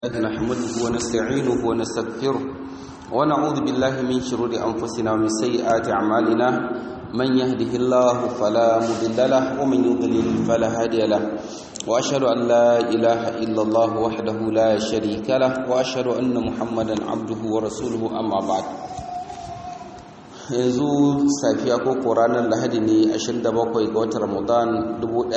نحمده ونستعينه ونستغفره ونعوذ بالله من شرور أنفسنا ومن سيئات أعمالنا من يهده الله فلا مضل له ومن يضلل فلا هادي له وأشهد أن لا إله إلا الله وحده لا شريك له وأشهد أن محمدا عبده ورسوله أما بعد yanzu safiya ko ranar lahadi ne 27 ga watan ramadan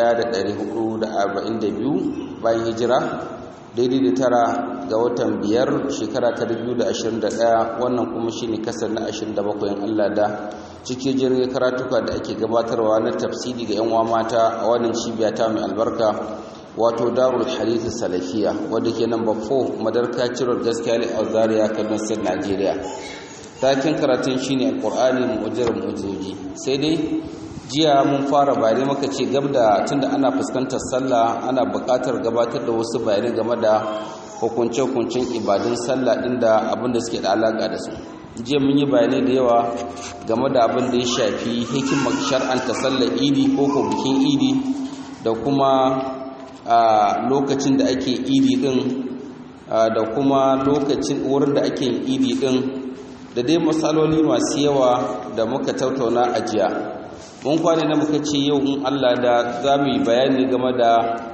1442 bayan hijira daidai da tara ga watan biyar shekara ta 2021 wannan kuma shi ne kasar na 27 yan Allah da cike jirgin karatuka da ake gabatarwa na tafsiri ga 'yan mata a wannan cibiya ta mai albarka wato darul hadith salafiya wadda ke nan bafo madarka cirar gaskiya a zaria kaduna state nigeria takin karatun shine alqur'ani mu'jizar mu'jizoji sai dai jiya mun fara bayanai muka ce gab da tunda ana fuskantar sallah ana buƙatar gabatar da wasu bayanai game da hukunce-hukuncen ibadun sallah ɗin da abin da suke da alaƙa da su jiya mun yi bayanai da yawa game da abin da ya shafi hikimar shar'anta sallar idi ko ko bikin idi da kuma a lokacin da ake idi ɗin da kuma lokacin wurin da ake idi ɗin da dai matsaloli masu yawa da muka tattauna a jiya mun kwane na muka ce yau in Allah da za mu yi bayani game da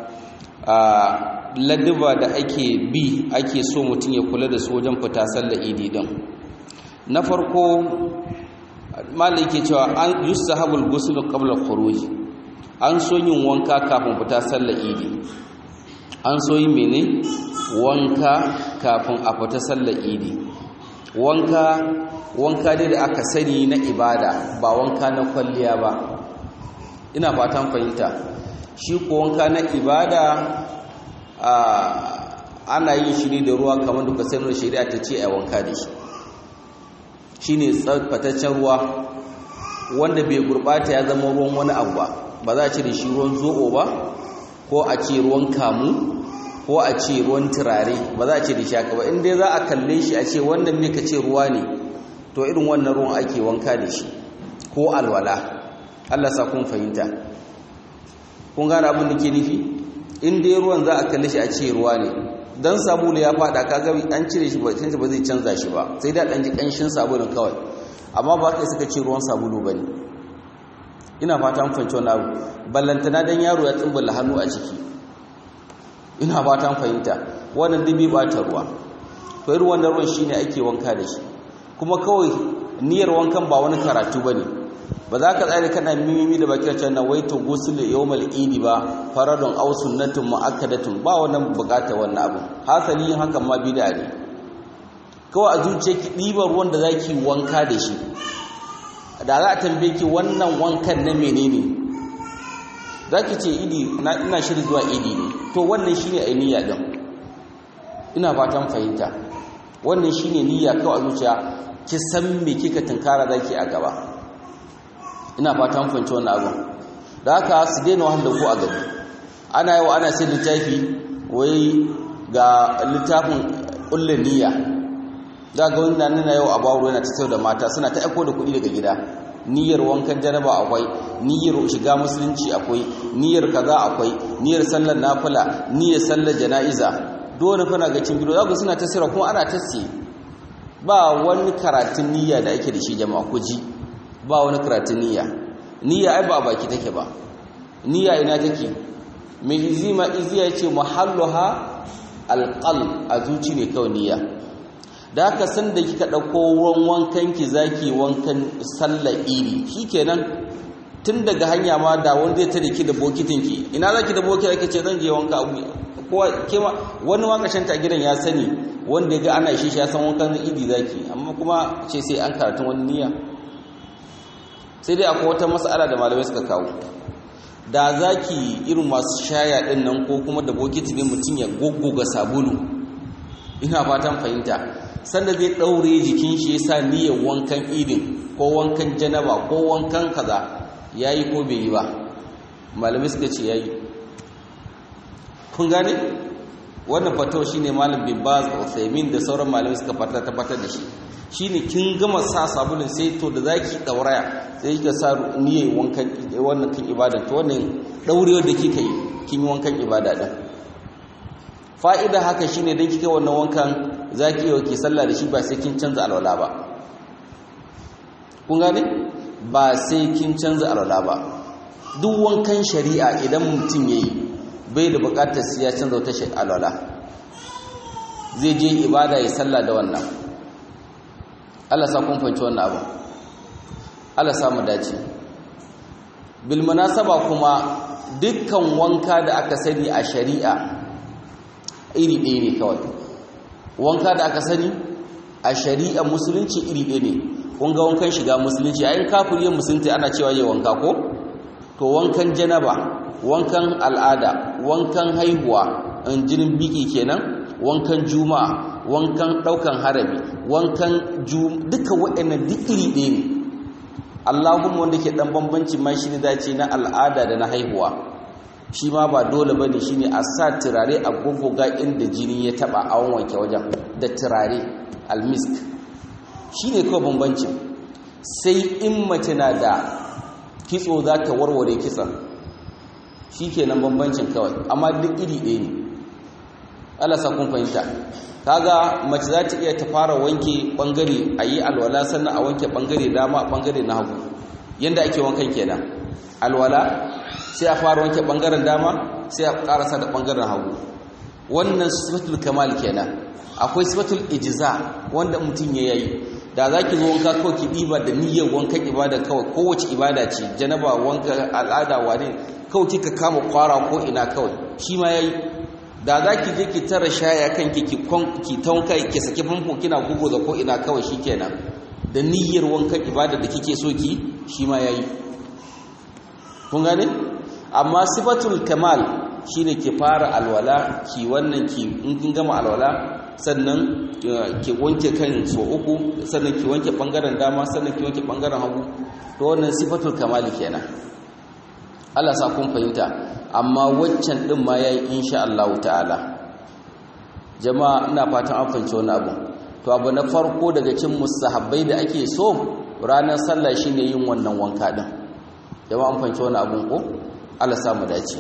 ladduba da ake bi ake so mutum ya kula da su wajen fita sallar idi din na farko malai ke cewa an yusahabul ghusl qabla khuruj an so yin wanka kafin fita sallar idi an so yin mene wanka kafin a fita sallar idi wanka wanka dai da aka sani na ibada ba wanka na kwalliya ba ina fatan fahimta shi ko wanka na ibada ana yin shi ne da ruwa kamar duka sanar shari'a ta ce a wanka da shi shi ne tsafataccen ruwa wanda bai gurbata ya zama ruwan wani abu ba ba za a ce da shi ruwan zoɓo ba ko a ce ruwan kamu ko a ce ruwan turare ba za a ce da shi haka ba inda za a kalle shi a ce wannan me ka ce ruwa ne to irin wannan ruwan ake wanka da shi ko alwala Allah sa kun fahimta kun gane abin da ke nufi in dai ruwan za a kalle shi a ce ruwa ne dan sabulu ya fada kaga an cire shi ba canza ba zai canza shi ba sai da dan ji kanshin sabulun kawai amma ba kai suka ce ruwan sabulu bane ina fata mun fahimci wannan abu ballantana dan yaro ya tsumbula hannu a ciki ina fata mun fahimta wannan dubi ba ta ruwa to irin wannan ruwan shine ake wanka da shi kuma kawai niyyar wankan ba wani karatu bane ba za ka tsare kana mimimi da bakin can na waito gusul yawmal idi ba faradun aw sunnatun muakkadatun ba wannan bukata wannan abu hasali yin hakan ma bid'a ne kawai a zuciyarki ɗiban ruwan da zaki wanka da shi da za a tambaye ki wannan wankan na menene zaki ce idi ina shirin zuwa idi ne to wannan shine ai niyya din ina fatan fahimta wannan shine niyya kawai a zuciya ki san me kika tunkara zaki a gaba ina fatan fahimci wannan abu da haka su daina wahala ko a gaba ana yawa ana sai littafi wai ga littafin kullun niyya za ga wani nan na yau a bawo yana ta da mata suna ta aiko da kuɗi daga gida niyyar wankan janaba akwai niyyar shiga musulunci akwai niyyar kaza akwai niyyar sallar nafila niyyar sallar jana'iza dole fana ga cin bido zaku suna tasira kuma ana tasi ba wani karatun niyya da ake da shi jama'a ku ji ba wani karatun niyya niyya ai ba a baki take ba niyya ina take mai izima iziya yace muhalluha alqal a zuci ne kawai niyya da haka san da kika dauko ruwan wankan ki zaki wankan sallar iri shikenan tun daga hanya ma da wanda zai tare ki da bokitin ki ina zaki da bokitin ki ce zan je wanka abu kowa kema wani wakashin ta gidan ya sani wanda ya ga ana shi ya san wankan idi zaki amma kuma ce sai an karatun wani niyya sai dai akwai wata mas'ala da malamai suka kawo da zaki irin masu shaya din nan ko kuma da bokiti ne mutum ya goggoga sabulu ina fatan fahimta sanda zai daure jikin shi yasa niyyar wankan idin ko wankan janaba ko wankan kaza yayi ko bai yi ba malamai suka ce yayi kun gane wannan fatawa shine malam bin baz Uthaymin da sauran malamai suka fata tabbatar da shi shine kin gama sa sabulun sai to da zaki dauraya sai kika sa niyyar wankan wannan kin ibada to wannan daurewar da kika yi kin yi wankan ibada din fa'ida haka shine dan kike wannan wankan zaki yi ki sallah da shi ba sai kin canza alwala ba kun gane ba sai kin canza alwala ba duk wankan shari'a idan mutum yayi bai da bukatar sai ya canza wata alwala zai je ibada ya sallah da wannan Allah sa kun fahimci wannan abu Allah sa mu dace bil munasaba kuma dukkan wanka da aka sani a shari'a iri ɗaya ne kawai wanka da aka sani a shari'a musulunci iri ɗaya ne kun ga wankan shiga musulunci ayin kafiriyar musulunci ana cewa yi wanka ko to wankan janaba wankan al'ada wankan haihuwa jinin biki kenan wankan juma'a wankan ɗaukan harami wankan duka waɗannan duk iri ɗaya ne Allahumma wanda ke dan bambanci ma shi ne dace na al'ada da na haihuwa shi ma ba dole bane shine a sa turare a gogoga inda jini ya taba a wanke wajen da turare almisk shine kawai bambanci sai in mace na da kitso za ta warware kitson shikenan bambancin kawai amma duk iri ɗaya ne Allah sa kun fahimta kaga mace za ta iya ta fara wanke bangare a yi alwala sannan a wanke bangare dama a bangare na hagu yadda ake wankan kenan alwala sai a fara wanke bangaren dama sai a karasa da bangaren hagu wannan sifatul kamal kenan akwai sifatul ijza wanda mutum ya yi da za ki zo wanka kawai ki ɗiba da niyyar wankan ibada kawai kowace ibada ce janaba wanka al'ada wane kawai kika kama kwara ko ina kawai shi ma ya yi da za ki je ki tara shaya kanki ki ki taunka ki saki famfo kina gugu da ko ina kawai shikenan da niyyar wankan ibada da kike so ki shi ma yayi kun gane amma sifatul kamal shine ki fara alwala ki wannan ki in kin gama alwala sannan ki wanke kan so uku sannan ki wanke bangaren dama sannan ki wanke bangaren hagu to wannan sifatul kamal kenan Allah sa kun fahimta amma waccan din ma yayi insha Allah ta'ala jama'a ina fatan an fahimci wannan abu to abu na farko daga cikin mustahabbai da ake so ranar sallah shine yin wannan wanka din jama'a an fahimci wannan abun ko Allah sa mu dace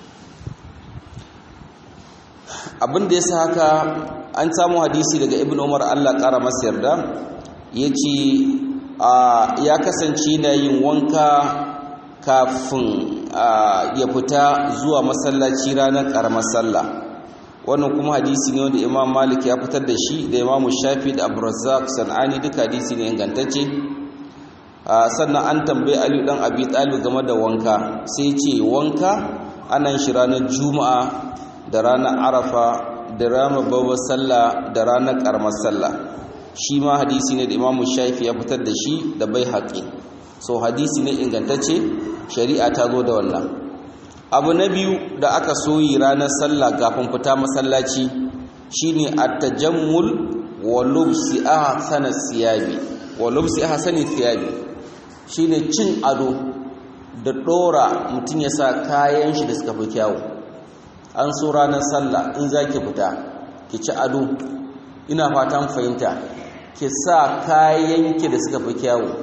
abin da yasa haka an samu hadisi daga Ibn Umar Allah kara masa yarda yace ya kasance na yin wanka kafin ya fita zuwa masallaci ranar karamar sallah wannan kuma hadisi ne wanda imam malik ya fitar da shi da imam shafi da abrazak san'ani duka hadisi ne ingantacce sannan an tambayi ali dan abi talib game da wanka sai ce wanka anan shi ranar juma'a da ranar arafa da ranar babbar sallah da ranar karamar sallah shi ma hadisi ne da imam shafi ya fitar da shi da bai haƙi so hadisi ne ingantacce shari'a ta zo da wannan abu na biyu da aka soyi ranar sallah kafin fita masallaci shine at-tajammul wa lubsi ahsana siyabi wa lubsi ahsani thiyabi shine cin ado da dora mutum ya sa kayan shi da suka fi kyawu an so ranar sallah in zaki fita ki ci ado ina fatan fahimta ki sa kayan ki da suka fi kyawu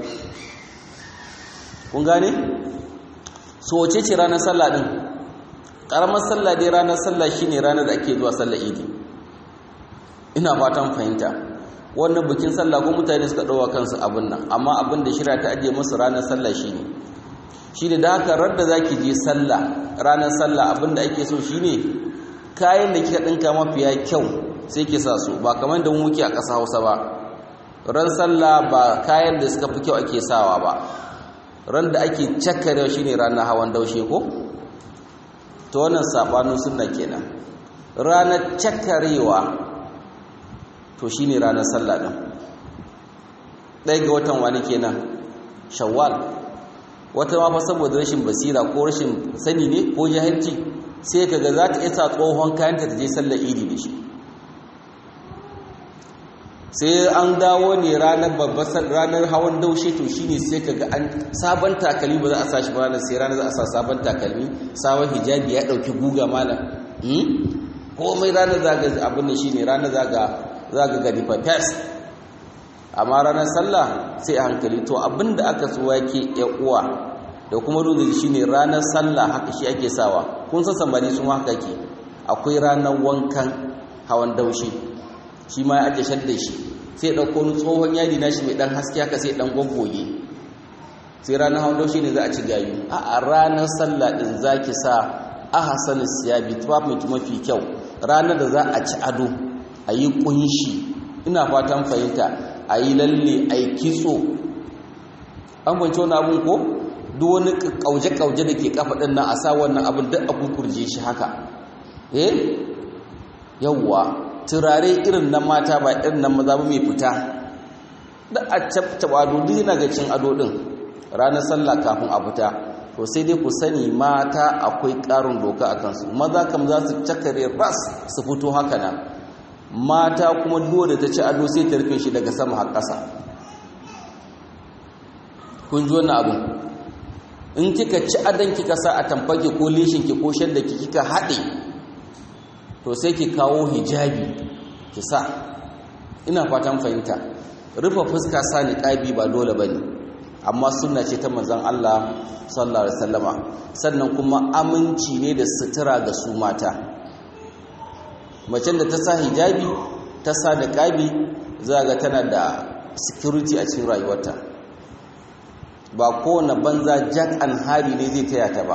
kun gane so wace ce ranar sallah din karamar sallah dai ranar sallah shine ranar da ake zuwa sallah idi ina fatan fahimta wannan bikin sallah ko mutane suka dawo kansu abin nan amma abin da shirya ta ajiye musu ranar sallah shine shine da haka radda zaki je sallah ranar sallah abin da ake so shine kayan da kika dinka mafiya kyau sai ki sa su ba kamar da mu muke a ƙasa Hausa ba ran sallah ba kayan da suka fi kyau ake sawa ba ran da ake cakare shi ne ranar hawan daushe ko ta wannan saɓanin suna kenan ranar cakarewa to shi ne ranar sallah ɗin ɗaya ga watan wani kenan shawwal wata ma fa saboda rashin basira ko rashin sani ne ko jahilci sai kaga za ta isa tsohon kayanta ta je sallar idi da shi sai an dawo ne ranar babbar ranar hawan daushe to shine sai kaga an sabon takalmi ba za a sa shi ba ranar sai ranar za a sa sabon takalmi sabon hijabi ya dauki guga malam hmm komai ranar zaga abin da shine ranar zaga zaga gani fa fes amma ranar sallah sai a hankali to abinda aka so yake ya uwa da kuma ruzi shine ranar sallah haka shi ake sawa kun san sambani su haka ke akwai ranar wankan hawan daushi shi ma ya ajiye shadda shi sai ɗauko wani tsohon yadi na shi mai ɗan haske haka sai ɗan gwaggoge sai ranar hawan daushi ne za a ci gayu a ranar sallah ɗin za ki sa ahasan siyabi tufafin mafi kyau ranar da za a ci ado a yi kunshi ina fatan fahimta a yi lalle a yi kitso an kwanci wani abin ko duk wani kauje-kauje da ke kafa ɗin nan a sa wannan abin duk a kukurje shi haka eh yawwa turare irin na mata ba irin na maza ba mai fita da a cabtaba ado duk yana ga cin ado ɗin ranar sallah kafin a fita to sai dai ku sani mata akwai ƙarin doka a kansu maza kam za su cakare ras su fito haka nan mata kuma dole ta ci ado sai ta rufe shi daga sama har ƙasa kun ji wannan abin in kika ci adon kika sa a tamfake ko leshinki ko shadda ki kika haɗe to sai ki kawo hijabi ki sa ina fatan fahimta rufe fuska sa niqabi ba dole bane amma sunna ce ta manzon Allah sallallahu alaihi wasallama sannan kuma aminci ne da sutura ga su mata macen da ta sa hijabi ta sa niqabi za ga tana da security a cikin rayuwarta ba kowane banza jack and hari ne zai taya ta ba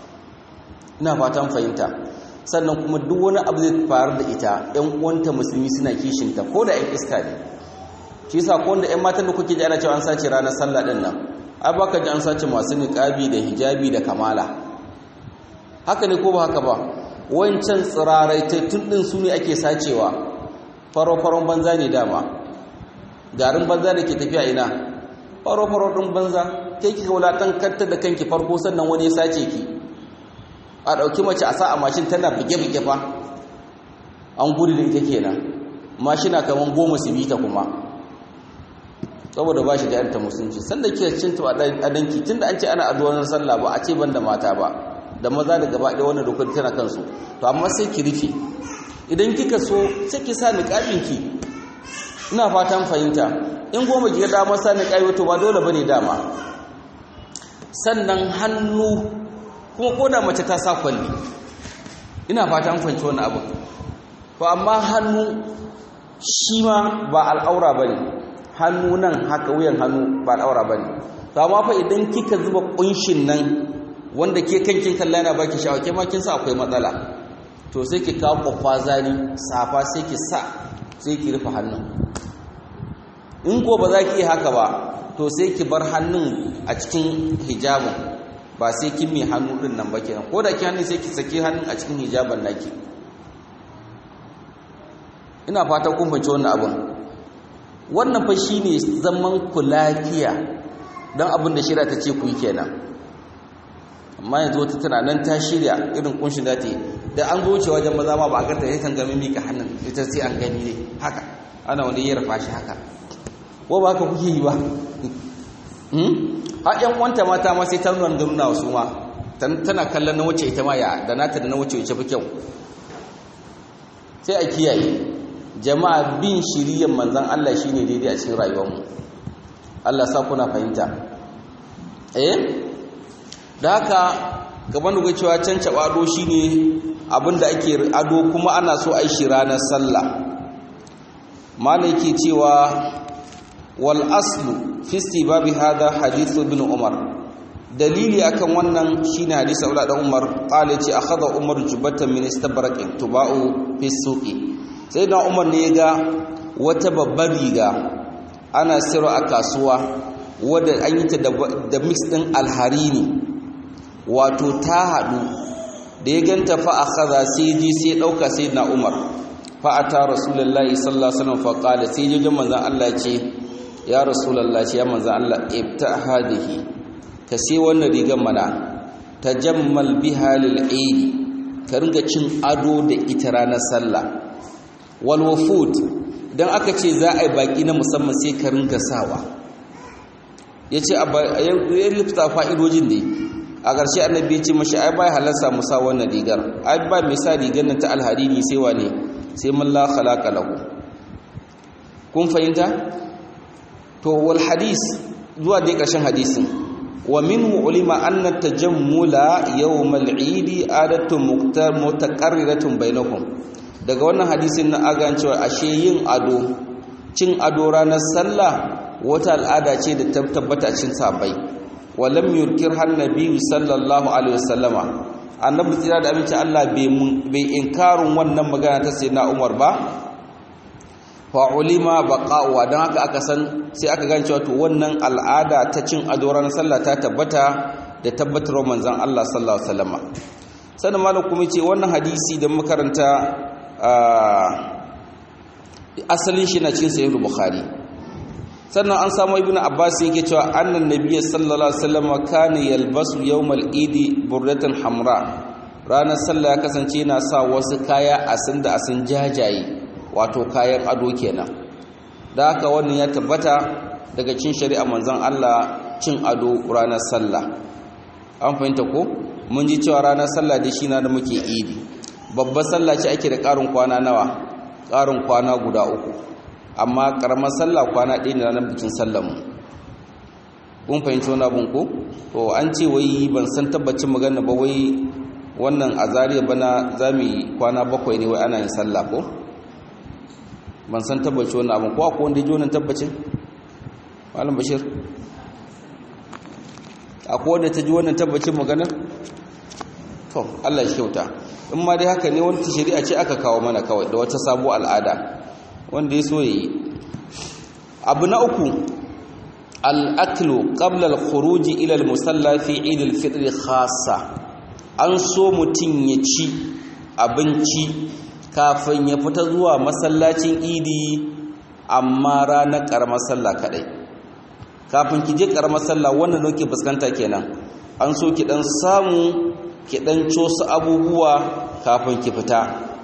ina fatan fahimta sannan kuma duk wani abu zai faru da ita ƴan uwanta musulmi suna kishinta ko da ƴan iska ne shi yasa ko wanda ƴan matan da kuke ji ana cewa an sace ranar sallah din nan ai baka ji an sace masu niqabi da hijabi da kamala haka ne ko ba haka ba wancan tsirarai tun din su ne ake sacewa faro-faron banza ne dama garin banza da ke tafiya ina faro-faro ɗin banza kai kika wulatan kanta da kanki farko sannan wani ya sace ki a ɗauki mace a sa a mashin tana buge-buge fa an gudu da ita kenan mashina kamar goma su bita kuma saboda ba shi da yanta musulunci sanda kika cinta a danki tunda an ce ana addu'ar sallah ba a ce ban da mata ba da maza da gaba ɗaya wannan dokar tana kansu to amma sai ki rufe idan kika so sai ki sa niqabin ki ina fatan fahimta in goma ki ga dama sa niqabi to ba dole bane dama sannan hannu kuma koda mace ta sa kwalli ina fatan fahimci wannan abu to amma hannu shi ma ba al'aura bane hannu nan haka wuyan hannu ba al'aura bane to amma fa idan kika zuba kunshin nan wanda ke kankin kalla yana baki sha'awa ke ma kin sa akwai matsala to sai ki kawo kwakwazani safa sai ki sa sai ki rufe hannun in ko ba za ki yi haka ba to sai ki bar hannun a cikin hijabin ba sai kin mai hannu din nan ba kenan ko da ki hannun sai ki saki hannun a cikin hijaban naki ina fata kun fahimci wannan abin wannan fa shine zaman ku lafiya dan abin da shirya ta ce ku yi kenan amma yanzu wata tana nan ta shirya irin kunshin da ta yi da an zo wuce wajen maza ma ba a ganta ya kan gami mika hannun ita sai an gani ne haka ana wani ya rafa shi haka ko ba haka kuke yi ba a yan wanta mata ma sai ta nuna da nuna wasu ma tana kallon na wuce ita ma ya da nata da na wuce wuce fi kyau sai a kiyaye jama'a bin shiriyan manzan Allah shine daidai a cikin rayuwarmu Allah sa kuna fahimta eh da haka gaban da cewa can caɓa ado shi ne abinda ake ado kuma ana so a shi ranar sallah mana yake cewa wal aslu fisti babi hada hadithu bin umar dalili akan wannan shine hadisi aula dan umar qala ce akhadha umar jubatan min istabraqin tuba'u fi suqi sai da umar ne ga wata babbar riga ana sirra a kasuwa wadda an yi ta da mix din alharini wato ta haɗu da ya ganta fa a kaza sai ji sai ɗauka sai na umar fa a ta rasulallah sallallahu alaihi wasallam fa qala sai ji jin manzon Allah ce ya rasulallah ce ya manzon Allah ibta hadihi ka sai wannan rigar mana tajammal biha lil eid ka ringa cin ado da ita ranar sallah wal wufud dan aka ce za a yi baki na musamman sai ka ringa sawa yace ya lifta fa'idojin dai a ƙarshe annabi ya ce mashi ai bai halarsa musa wannan rigar ai ba mai sa rigar nan ta alhariri sai wane sai man la khalaqa lahu kun fahimta to wal hadis zuwa dai ƙarshen hadisin wa minhu ulima anna tajammula yawm al-eid adatu mutaqarriratun bainakum daga wannan hadisin na agan cewa ashe yin ado cin ado ranar sallah wata al'ada ce da ta tabbata cin sabai walam yurkir har nabi sallallahu alaihi wasallama annabi tsira da aminci Allah bai inkarin wannan magana ta sayyidina Umar ba fa ulima baqa'u dan haka aka san sai aka gane cewa to wannan al'ada ta cin ado ranar sallah ta tabbata da tabbatar manzon Allah sallallahu alaihi wasallama sannan malam kuma ce wannan hadisi da makaranta asalin shi na cikin sahih bukhari sannan an samu ibnu abbas yake cewa annan nabiyyi sallallahu alaihi wasallam kana yalbasu yawmal idi burdatan hamra ranar sallah ya kasance yana sa wasu kaya asin da asin jajaye wato kayan ado kenan da haka wannan ya tabbata daga cin shari'a manzon Allah cin ado ranar sallah an fahimta ko mun ji cewa ranar sallah da shi na da muke idi babbar sallah ce ake da ƙarin kwana nawa ƙarin kwana guda uku amma ƙaramar sallah kwana ɗaya ne ranar bikin sallanmu kun fahimci wani abin ko to an ce wai ban san tabbacin magana ba wai wannan a zariya bana za mu yi kwana bakwai ne wai ana yin sallah ko ban san tabbaci wani abin ko akwai wanda ya ji wannan tabbacin malam bashir akwai wanda ta ji wannan tabbacin maganar to Allah shi kyauta in ma dai haka ne wani shari'a ce aka kawo mana kawai da wata sabuwar al'ada wanda ya so yi abu na uku al'aklu qabla al-khuruj ila al-musalla fi eid al-fitr khassa an so mutum ya ci abinci kafin ya fita zuwa masallacin idi amma ranar karamar sallah kadai kafin ki je karamar sallah wannan nake fuskanta kenan an so ki dan samu ki dan cosu abubuwa kafin ki fita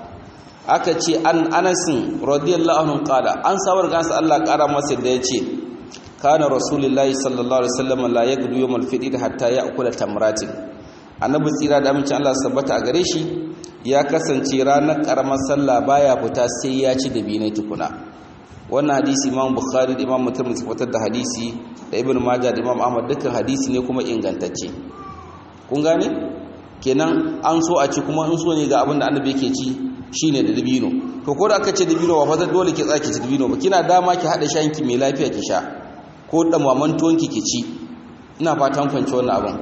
aka ce an anasin radiyallahu anhu qala an sawar gansa Allah kara masa da yace kana rasulullahi sallallahu alaihi wasallam la yaqdu yawm al-fitr hatta ya'kula tamratin annabi tsira da amincin Allah sabbata a gare shi ya kasance ranar karamar sallah baya fita sai ya ci dabinai tukuna wannan hadisi imam bukhari da imam muslim su fitar da hadisi da ibn majah da imam ahmad dukkan hadisi ne kuma ingantacce kun gane kenan an so a ci kuma in so ne ga abin da annabi yake ci shine da dabino to ko da aka ce dabino ba fa dole ki tsaki ci dabino ba kina dama ki hada shanki mai lafiya ki sha ko da maman tuwonki ki ci ina fatan fahimci wannan abin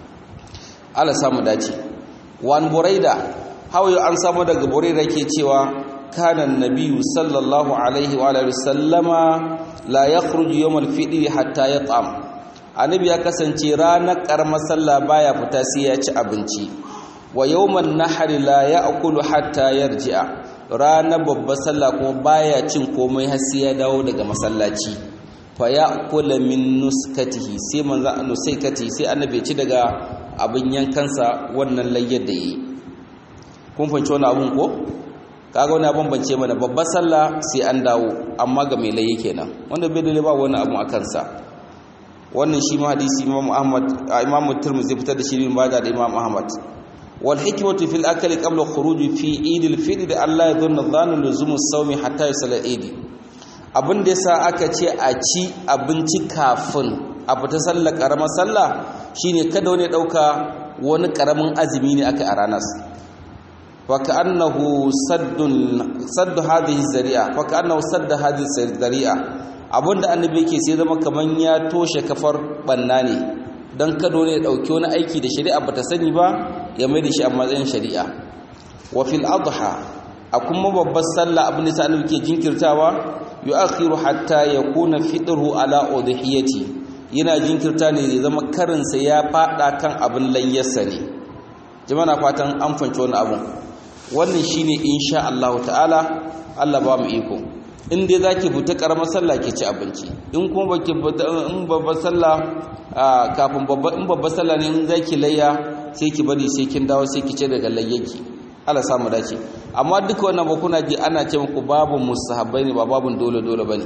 Allah samu dace wan buraida hawayo an samu daga buraida ke cewa kana nabiyyu sallallahu alaihi wa alihi sallama la yakhruju yawm al-fitr hatta yat'am annabi ya kasance ranar karamar sallah baya fita sai ya ci abinci wa yawman nahri la ya'kulu hatta yarji'a ranar babbar sallah kuma baya cin komai har sai ya dawo daga masallaci fa ya'kula min nuskatihi sai manzo nusaikati sai annabi ci daga abin yankansa wannan layyar da yi kun fahimci wani abun ko kaga wani abun bance mana babbar sallah sai an dawo amma ga mai layye kenan wanda bai dole ba wani abu a kansa wannan shi ma hadisi imam ahmad imam tirmidhi fitar da shi bin bada da imam ahmad wal hikmatu fil akli qabla khuruj fi eid al fitr Allah ya dhanna dhanu luzum as-sawm hatta yusalla eid abin da yasa aka ce a ci abinci kafin a fita sallar karamar sallah shine kada wani dauka wani karamin azumi ne aka a ranar fa ka'annahu saddun saddu hadhihi zari'a fa ka'annahu sadda hadhihi zari'a abinda annabi yake sai zama kaman ya toshe kafar banna ne dan kada wani ya dauki wani aiki da shari'a bata sani ba ya mai da shi a matsayin shari'a wa fil adha a kuma babbar sallah abin da annabi ke jinkirtawa yu'akhiru hatta yakuna fitruhu ala udhiyati yana jinkirta ne zai zama karinsa ya fada kan abin layyarsa ne jama'a na fatan an fanci wani abun wannan shine insha Allah ta'ala Allah ba mu iko in dai zaki fita karamar sallah ki ci abinci in kuma baki in babbar sallah kafin babbar in babbar sallah ne in zaki layya sai ki bari sai kin dawo sai ki ci daga layyaki Allah samu dace amma duka wannan ba kuna ji ana ce muku babu mustahabbai ne ba babun dole dole bane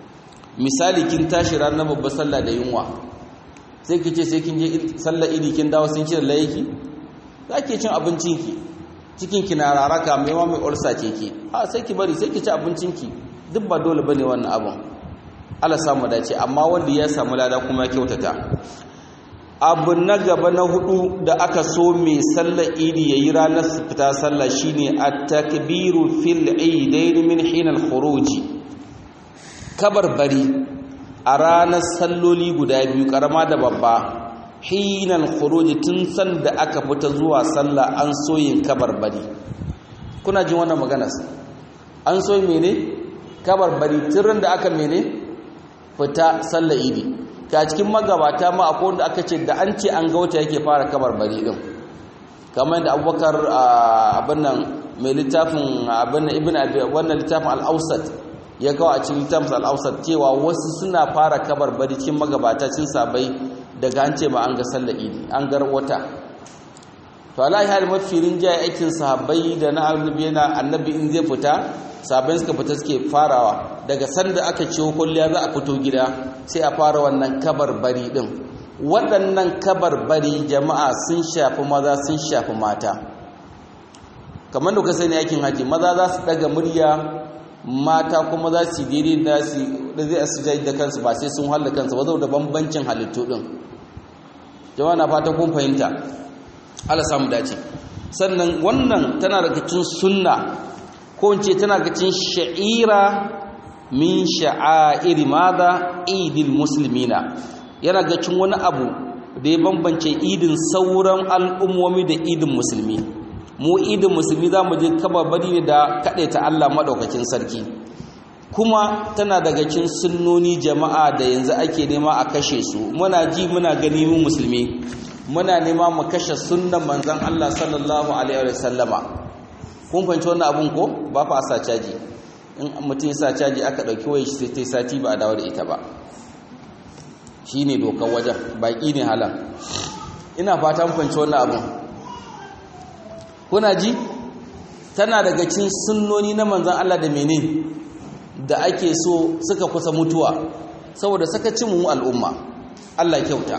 misali kin tashi ranar babbar sallah da yunwa sai ki ce sai kin je sallar idi kin dawo sun ci da layaki za ki cin abincinki cikinki na raraka mai wa mai ulsa ce ki a sai ki bari sai ki ci abincinki duk ba dole bane wannan abun Allah samu dace amma wanda ya samu lada kuma ya kyautata abu na gaba na hudu da aka so mai sallar idi yayi ranar fita sallah shine at-takbiru fil idain min hin al-khuruj bari a ranar salloli guda biyu karama da babba hin al-khuruj tun san da aka fita zuwa sallah an so yin bari. kuna jin wannan magana an so mene bari tun da aka mene fita sallar idi ta cikin magabata ma akwai wanda aka ce da an ce an ga wata yake fara kabar bari din kamar da abubakar abin nan mai littafin abin nan ibn abi wannan littafin al-ausat ya kawo a cikin littafin al-ausat cewa wasu suna fara kabar bari cikin magabata cin sabai daga an ce ma an ga sallar idi an gar wata to alahi hal mafi rinjaye aikin sahabbai da na annabi yana annabi in zai fita sahabbai suka fita suke farawa daga sanda aka ciwo kulliya za a fito gida sai a fara wannan kabarbari din waɗannan kabarbari jama'a sun shafi maza sun shafi mata kamar da ka sani aikin haji maza za su daga murya mata kuma za su daidai da su da zai asijai da kansu ba sai sun halla kansu ba da bambancin halittu din jama'a na fata kun fahimta Allah samu dace sannan wannan tana daga cikin sunna ko in ce tana daga cikin sha'ira min sha'airi madha idil muslimina yana ga cin wani abu da ya bambance idin sauran al'ummomi da idin musulmi mu idin musulmi za mu je kababari ne da ta Allah maɗaukakin sarki kuma tana daga cin sunnoni jama'a da yanzu ake nema a kashe su muna ji muna gani mu musulmi muna nema mu kashe sunnan manzon Allah sallallahu alaihi wa sallama kun fahimci wannan abun ko ba fa sa caji in mutum ya sa caji aka ɗauki waya shi sai sati ba a dawo da ita ba shi ne dokar wajen baƙi ne halan ina fata kwanci wannan abin kuna ji tana daga cin sunnoni na manzan Allah da mene da ake so suka kusa mutuwa saboda sakacin mu al'umma Allah kyauta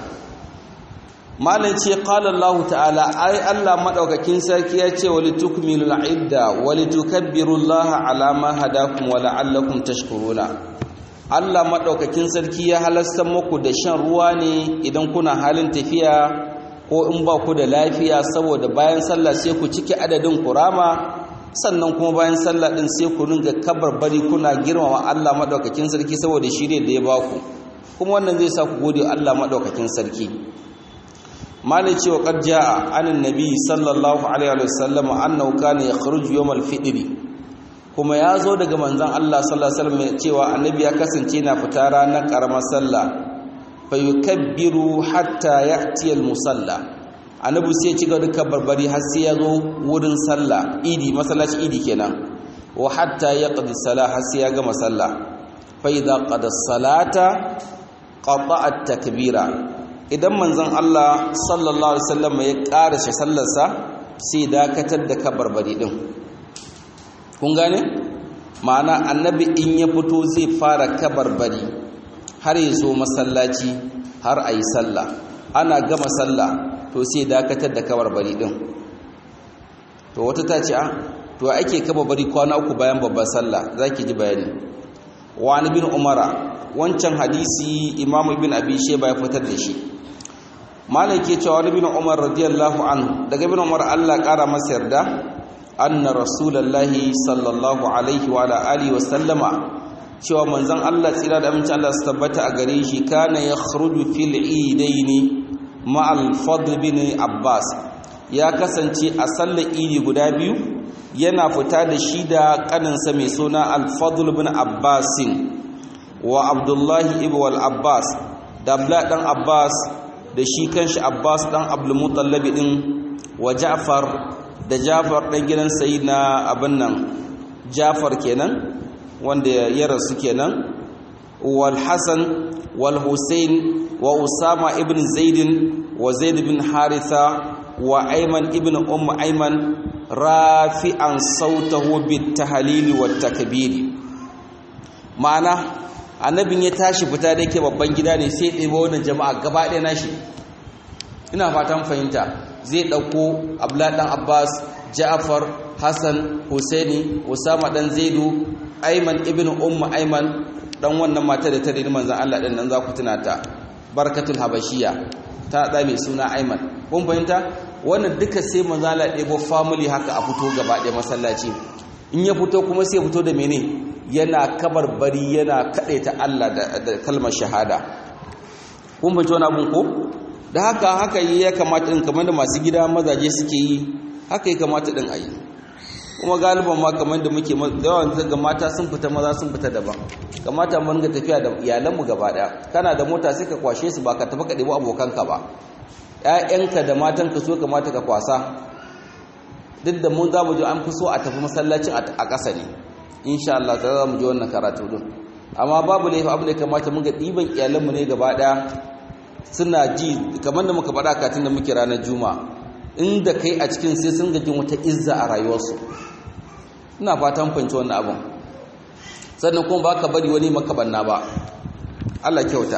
malai ce qala Allah ta'ala ai Allah madaukakin sarki ya ce wali tukmilul idda wali tukabbirullaha ala ma hadakum wa la'allakum tashkuruna Allah madaukakin sarki ya halasta muku da shan ruwa ne idan kuna halin tafiya ko in ba ku da lafiya saboda bayan sallah sai ku cike adadin kurama sannan kuma bayan sallah din sai ku ringa bari kuna girmama Allah madaukakin sarki saboda shi ne da ya baku kuma wannan zai sa ku gode Allah madaukakin sarki malai cewa qad jaa anan nabi sallallahu alaihi wasallam annahu kana yakhruju yawm al-fitr kuma ya zo daga manzon Allah sallallahu alaihi wasallam cewa annabi ya kasance na fita ranar karamar sallah fa yukabbiru hatta ya'ti al-musalla annabi sai ya ci gaba da barbari har sai ya zo wurin sallah idi masallaci idi kenan wa hatta yaqdi salah har sai ya gama sallah fa idza qada salata qata'a at-takbira idan manzon Allah sallallahu alaihi wasallam ya karashe sallarsa sai dakatar da kabarbari din kun gane ma'ana annabi in ya fito zai fara kabarbari har ya zo masallaci har ayi sallah ana gama sallah to sai dakatar da kabarbari din to wata ta ce a to ake kabarbari kwana uku bayan babban sallah zaki ji bayani wa bin umara wancan hadisi imamu ibn abi shayba ya fitar da shi malai ke cewa wani bin umar radiyallahu anhu daga bin umar Allah kara masa yarda anna rasulullahi sallallahu alaihi wa ala alihi wa sallama cewa manzon Allah tsira da amincin Allah su tabbata a gare shi kana yakhruju fil idaini ma'al fadl bin abbas ya kasance a sallar idi guda biyu yana fita da shi da kaninsa mai suna al-fadl bin abbasin wa abdullahi ibn al-abbas da abdullah dan abbas da shi kanshi Abbas dan Abdul Muttalib din wa Ja'far da Ja'far dan gidan Sayyidina abin nan Ja'far kenan wanda ya rasu kenan wal Hasan wal Husain wa Usama ibn Zaid wa Zaid ibn Haritha wa Ayman ibn Umm Ayman rafi'an sautahu bit tahlil wat takbir ma'ana annabin ya tashi fita da yake babban gida ne sai ɗaya wannan jama'a gaba ɗaya nashi ina fatan fahimta zai ɗauko abla ɗan abbas ja'afar hassan husaini usama ɗan zaidu aiman ibn umma aiman ɗan wannan mata da ta rini manzan allah ɗin nan za ku tuna ta barkatul habashiya ta da mai suna Aiman kun fahimta wannan duka sai manzala ɗebo family haka a fito gaba ɗaya masallaci in ya fito kuma sai fito da mene yana kabar bari yana kaɗe ta Allah da kalmar shahada kun fahimci wani abun ko da haka haka yi ya kamata ɗin kamar da masu gida mazaje suke yi haka yi kamata ɗin a yi kuma galiban ma kamar da muke yawan ga mata sun fita maza sun fita daban kamata mun ga tafiya da iyalanmu gaba ɗaya kana da mota sai ka kwashe su ba ka tafi ka ɗebi abokanka ba ‘ya'yanka da matanka so kamata ka kwasa duk da mun za mu ji an fi so a tafi masallacin a ƙasa ne insha Allah ta za mu ji wannan karatu din amma babu laifi abin da kamata mun ga ɗiban iyalanmu ne gaba ɗaya suna ji kamar da muka faɗa katin da muke ranar juma inda kai a cikin sai sun gajin wata izza a rayuwarsu ina fatan fahimci wannan abin sannan kuma ba ka bari wani makabanna ba Allah kyauta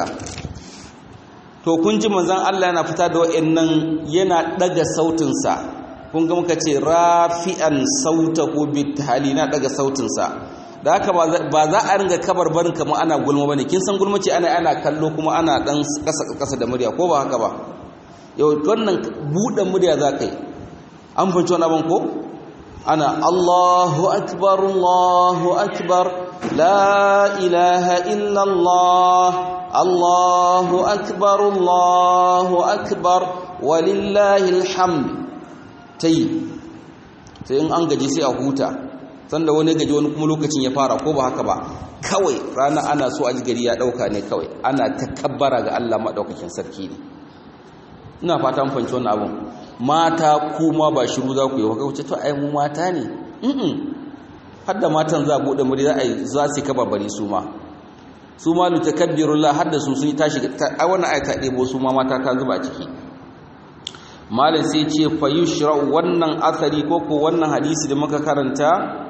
to kun ji manzon Allah yana fita da wa'annan yana daga sautinsa kun ga muka ce rafi'an sautahu bitali na daga sautinsa da haka ba za a ringa kabar barin kamar ana gulma bane kin san gulma ce ana ana kallo kuma ana dan kasa kasa da murya ko ba haka ba yau wannan bude murya za kai an fahimci wannan abin ko ana Allahu akbar Allahu akbar la ilaha illa Allah Allahu akbar Allahu akbar walillahi alhamd tai sai in an gaji sai a huta sanda wani gaji wani kuma lokacin ya fara ko ba haka ba kawai rana ana so a ji gari ya dauka ne kawai ana takabbara ga Allah madaukakin sarki ne ina fata mun fahimci wannan abun mata kuma ba shiru za ku yi wa kauce to ai mu mata ne mm har da matan za bude muri za a yi za su kabarbari su ma su ma lu takabbirullah har da su sun tashi ai wannan ayata debo su ma mata ta zuba ciki malam sai ce fa yushra wannan asari ko ko wannan hadisi da muka karanta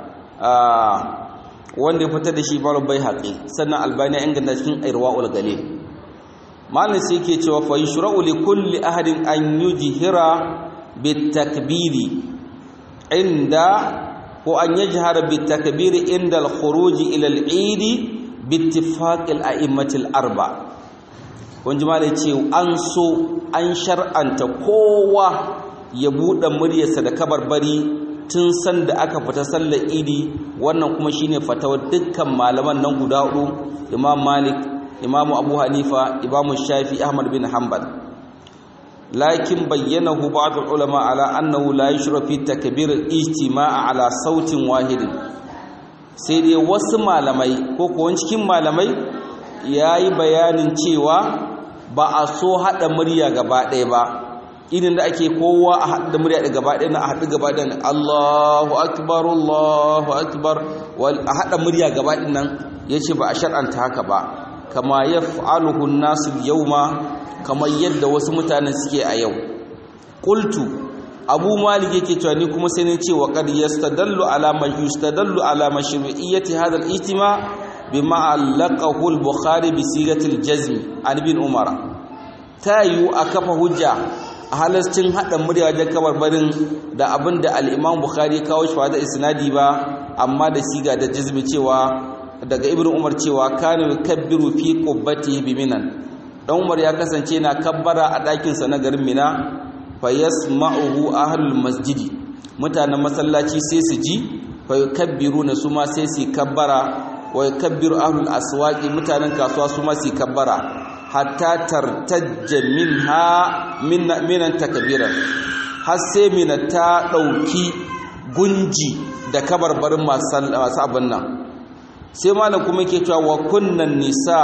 wanda ya fitar da shi bar bai haƙi sannan albani ya inganta cikin irwaul galil malam sai ke cewa fa yushra li kulli ahadin an yujhira bit takbiri inda ko an yajhara bit takbiri inda al khuruj ila al eid bi ittifaq al a'immatil arba kun ji malai ce an so an shar'anta kowa ya buɗe muryarsa da kabarbari tun san da aka fita sallar idi wannan kuma shine fatawar dukkan malaman nan guda hudu imam malik imam abu hanifa imam shafi ahmad bin hanbal lakin bayyanahu ba'd ulama ala annahu la yushra fi takbir al-ijtima' ala sautin wahidin sai dai wasu malamai ko kuwa cikin malamai yayi bayanin cewa ba a so haɗa murya gaba ɗaya ba idan da ake kowa a haɗa murya da gaba ɗaya na a haɗu gaba ɗaya Allahu akbar Allahu akbar a haɗa murya gaba ɗaya nan ya ce ba a shar'anta haka ba kama ya fa'aluhu nasu yau ma kamar yadda wasu mutanen suke a yau ƙultu abu malik yake cewa ni kuma sai ne ce wa qad yastadallu ala ma yustadallu ala mashru'iyyati hadha al-ijtima' bima allaqahu al-bukhari bi sigati al-jazm an bin umara tayu a kafa hujja a halascin hada murya wajen kabarbarin da abinda al-imam bukhari kawo shi da isnadi ba amma da siga da jazmi cewa daga ibnu umar cewa kana yukabbiru fi qubbatihi bi minan dan umar ya kasance na kabbara a dakin sa na garin mina fa yasma'uhu ahlul masjidi mutanen masallaci sai su ji fa yukabbiruna su ma sai su kabbara wa yakabbiru ahlul aswaqi mutanen kasuwa su ma su kabbara hatta tartajja minha minan takbiran har sai mina ta dauki gunji da kabarbarin masu abin nan sai malam kuma yake cewa wa kunnan nisa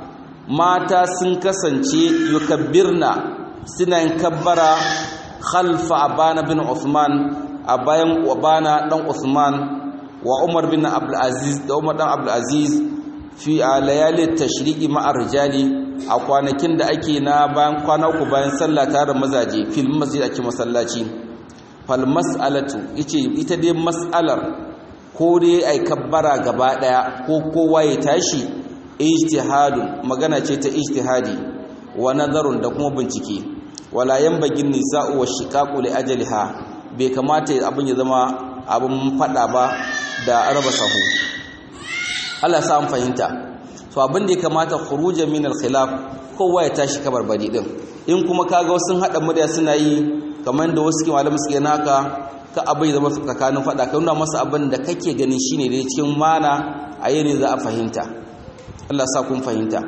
mata sun kasance yukabbirna suna yin kabbara khalfa abana bin Uthman a bayan abana dan Uthman wa Umar bin Abdul Aziz da Umar dan Abdul Aziz fi layali tashriqi ma'ar rijali a kwanakin da ake na bayan kwana uku bayan sallah tare mazaje fil masjid ake masallaci fal mas'alatu yace ita dai mas'alar ko dai ai kabbara gaba daya ko kowa ya tashi ijtihadun magana ce ta ijtihadi wa nazarun da kuma bincike wala yanbagin nisa'u wa shiqaqu li ajaliha bai kamata abin ya zama abin fada ba da raba sahu Allah sa an fahimta so abin da ya kamata khuruja min al-khilaf kowa ya tashi kabar bari din in kuma kaga wasu hada murya suna yi kamar da wasu malamu suke naka ka abai zama tsakanin fada ka nuna masa abin da kake ganin shine da cikin mana a yini za a fahimta Allah sa kun fahimta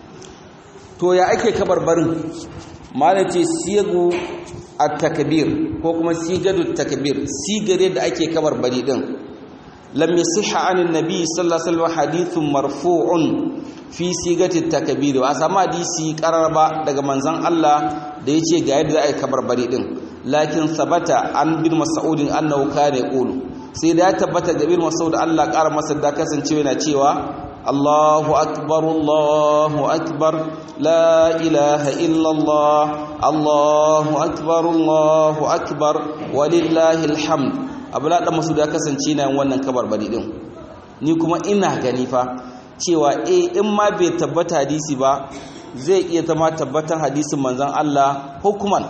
to ya ake kabarbarin malace siyagu at-takbir ko kuma sigadu takbir sigare da ake kabarbari din lam yasihha anin nabi sallallahu alaihi wasallam hadithun marfu'un fi sigati takbir wa sama hadisi qararba daga manzon Allah da yace ga yadda ake kabarbari din lakin sabata an bin mas'udin annahu kana yaqulu sai da ya tabbata ga bin mas'ud Allah ƙara masa da kasancewa yana cewa الله أكبر الله أكبر لا إله إلا الله الله أكبر الله أكبر ولله الحمد abula dan masu da kasance na wannan kabar bari din ni kuma ina gani fa cewa eh in ma bai tabbata hadisi ba zai iya zama tabbatan hadisin manzon Allah hukuman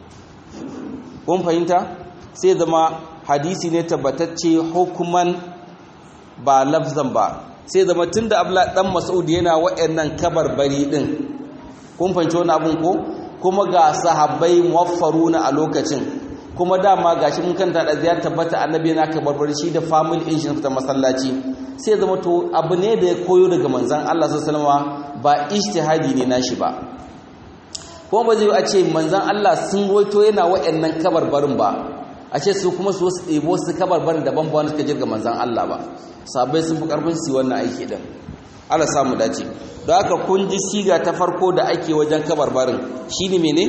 kun fahimta sai zama hadisi ne tabbatacce hukuman ba lafzan ba sai zama tun da abla ɗan mas'ud yana wa'annan kabarbari ɗin kun fahimci wani abin ko kuma ga sahabbai muwaffaruna a lokacin kuma dama gashi mun kanta da ziyar tabbata annabi yana kabarbari shi da family in shi ta masallaci sai zama to abu ne da ya koyo daga manzon Allah sallallahu alaihi ba ijtihadi ne nashi ba kuma ba zai a ce manzon Allah sun waito yana wa'annan kabarbarin ba a ce su kuma su ɗebo su kabarbarin daban ba wanda suka jirga manzon Allah ba sabai sun fi karfin su wannan aiki din Allah samu dace don haka kun ji siga ta farko da ake wajen kabarbarin shine mene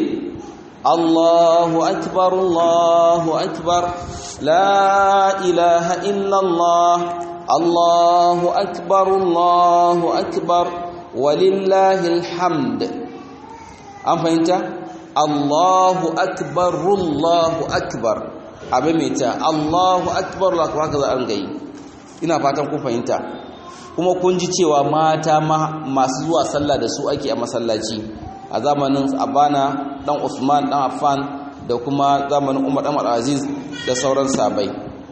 Allahu akbar Allahu akbar la ilaha illa Allah Allahu akbar Allahu akbar walillahi alhamd an fahimta Allahu akbar Allahu akbar abin mai ta Allahu akbar Allahu akbar haka za a gayi ina fatan kun fahimta kuma kun ji cewa mata masu zuwa sallah da su ake a masallaci a zamanin abana dan usman dan affan da kuma zamanin umar dan aziz da sauran sabai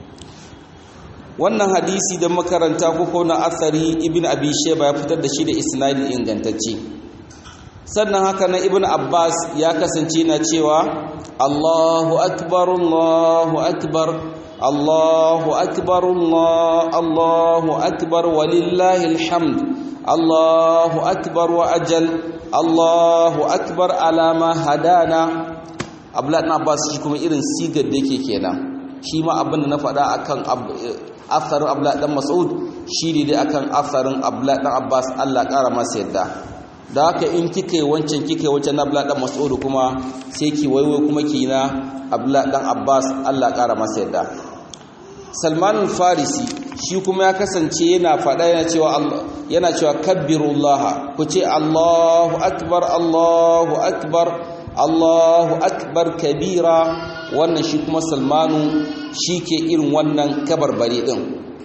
wannan hadisi da makaranta ko na asari ibn abi shayba ya fitar da shi da isnadi ingantacce sannan haka na ibn abbas ya kasance na cewa allahu akbar allahu akbar الله أكبر الله الله أكبر ولله الحمد الله أكبر وأجل الله أكبر على ما هدانا abdullahi abbas shi kuma irin sigar da yake kenan shi ma abin da na faɗa akan asarin abdullahi dan mas'ud shi ne dai akan asarin abdullahi dan abbas Allah ƙara masa yadda da haka in kika yi wancan kika yi wancan na abdullahi dan mas'ud kuma sai ki waiwai kuma ki na abdullahi dan abbas Allah ƙara masa yadda salman farisi shi kuma ya kasance yana faɗa yana cewa yana cewa kabbirullaha ku ce allahu akbar allahu akbar allahu akbar kabira wannan shi kuma salmanu shi ke irin wannan kabarbari ɗin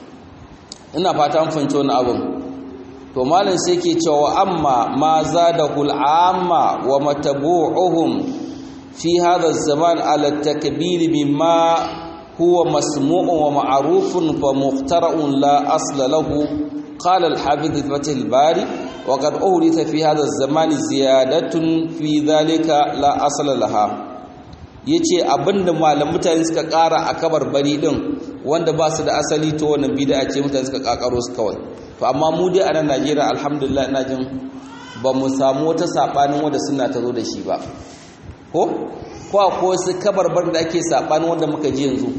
ina fata an fahimci wani abin to malam sai ke cewa amma ma zadahu al'amma wa matabu'uhum fi hadha zaman ala takbir mimma هو مسموع ومعروف فمخترع لا أصل له قال الحافظ فتح الباري وقد أورث في هذا الزمان زيادة في ذلك لا أصل لها yace abinda malam mutane suka ƙara a kabar bari din wanda ba su da asali to wannan bid'a ce mutane suka kakaro su kawai to amma mu dai a nan Najeriya alhamdulillah ina jin ba mu samu wata sabanin wanda suna ta zo da shi ba ko ko ko su kabarbar da ake sabanin wanda muka ji yanzu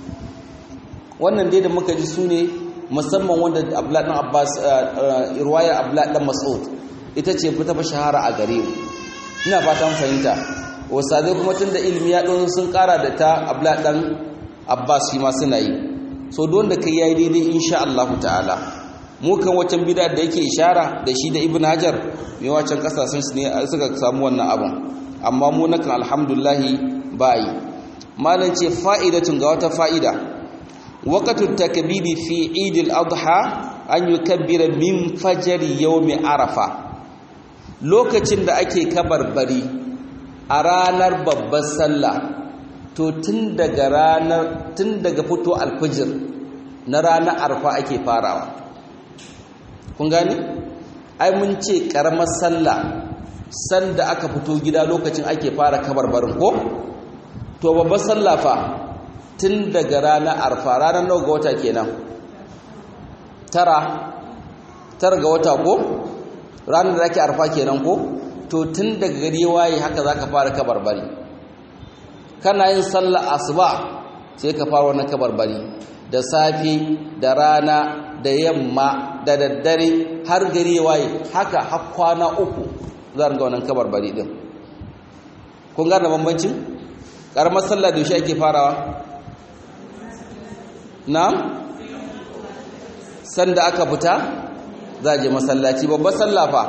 wannan dai da muka ji su ne musamman wanda Abdullah dan Abbas riwaya Abdullah dan Mas'ud ita ce fita fa shahara a gare mu ina fatan fahimta wasadai kuma tunda ilimi ya don sun kara da ta Abdullah dan Abbas shi ma suna yi so don da kai yayi daidai insha Allah ta'ala mu kan wacan bid'a da yake ishara da shi da Ibn Hajar mai wacan kasashen su ne suka samu wannan abun amma mu nakan alhamdulillahi bayi malan ce fa'idatun ga wata fa'ida waqtu takbiri fi eid al-adha an yukabbira min fajr yawm arafa lokacin da ake kabarbari a ranar babbar sallah to tun daga ranar tun daga fito alfijir na ranar arfa ake farawa kun gani ai mun ce karamar sallah sanda aka fito gida lokacin ake fara kabarbarin ko to babbar sallah fa tun daga ranar arfa ranar nawa ga wata kenan tara tara ga wata ko ranar da ake arfa kenan ko to tun daga gari waye haka zaka fara kabarbari kana yin sallar asuba sai ka fara wannan kabarbari da safe da rana da yamma da daddare har gari waye haka har kwana uku za ga wannan kabarbari din kun gane bambancin karamar sallah da yaushe ake farawa na'am sanda aka fita za je masallaci babbar sallah fa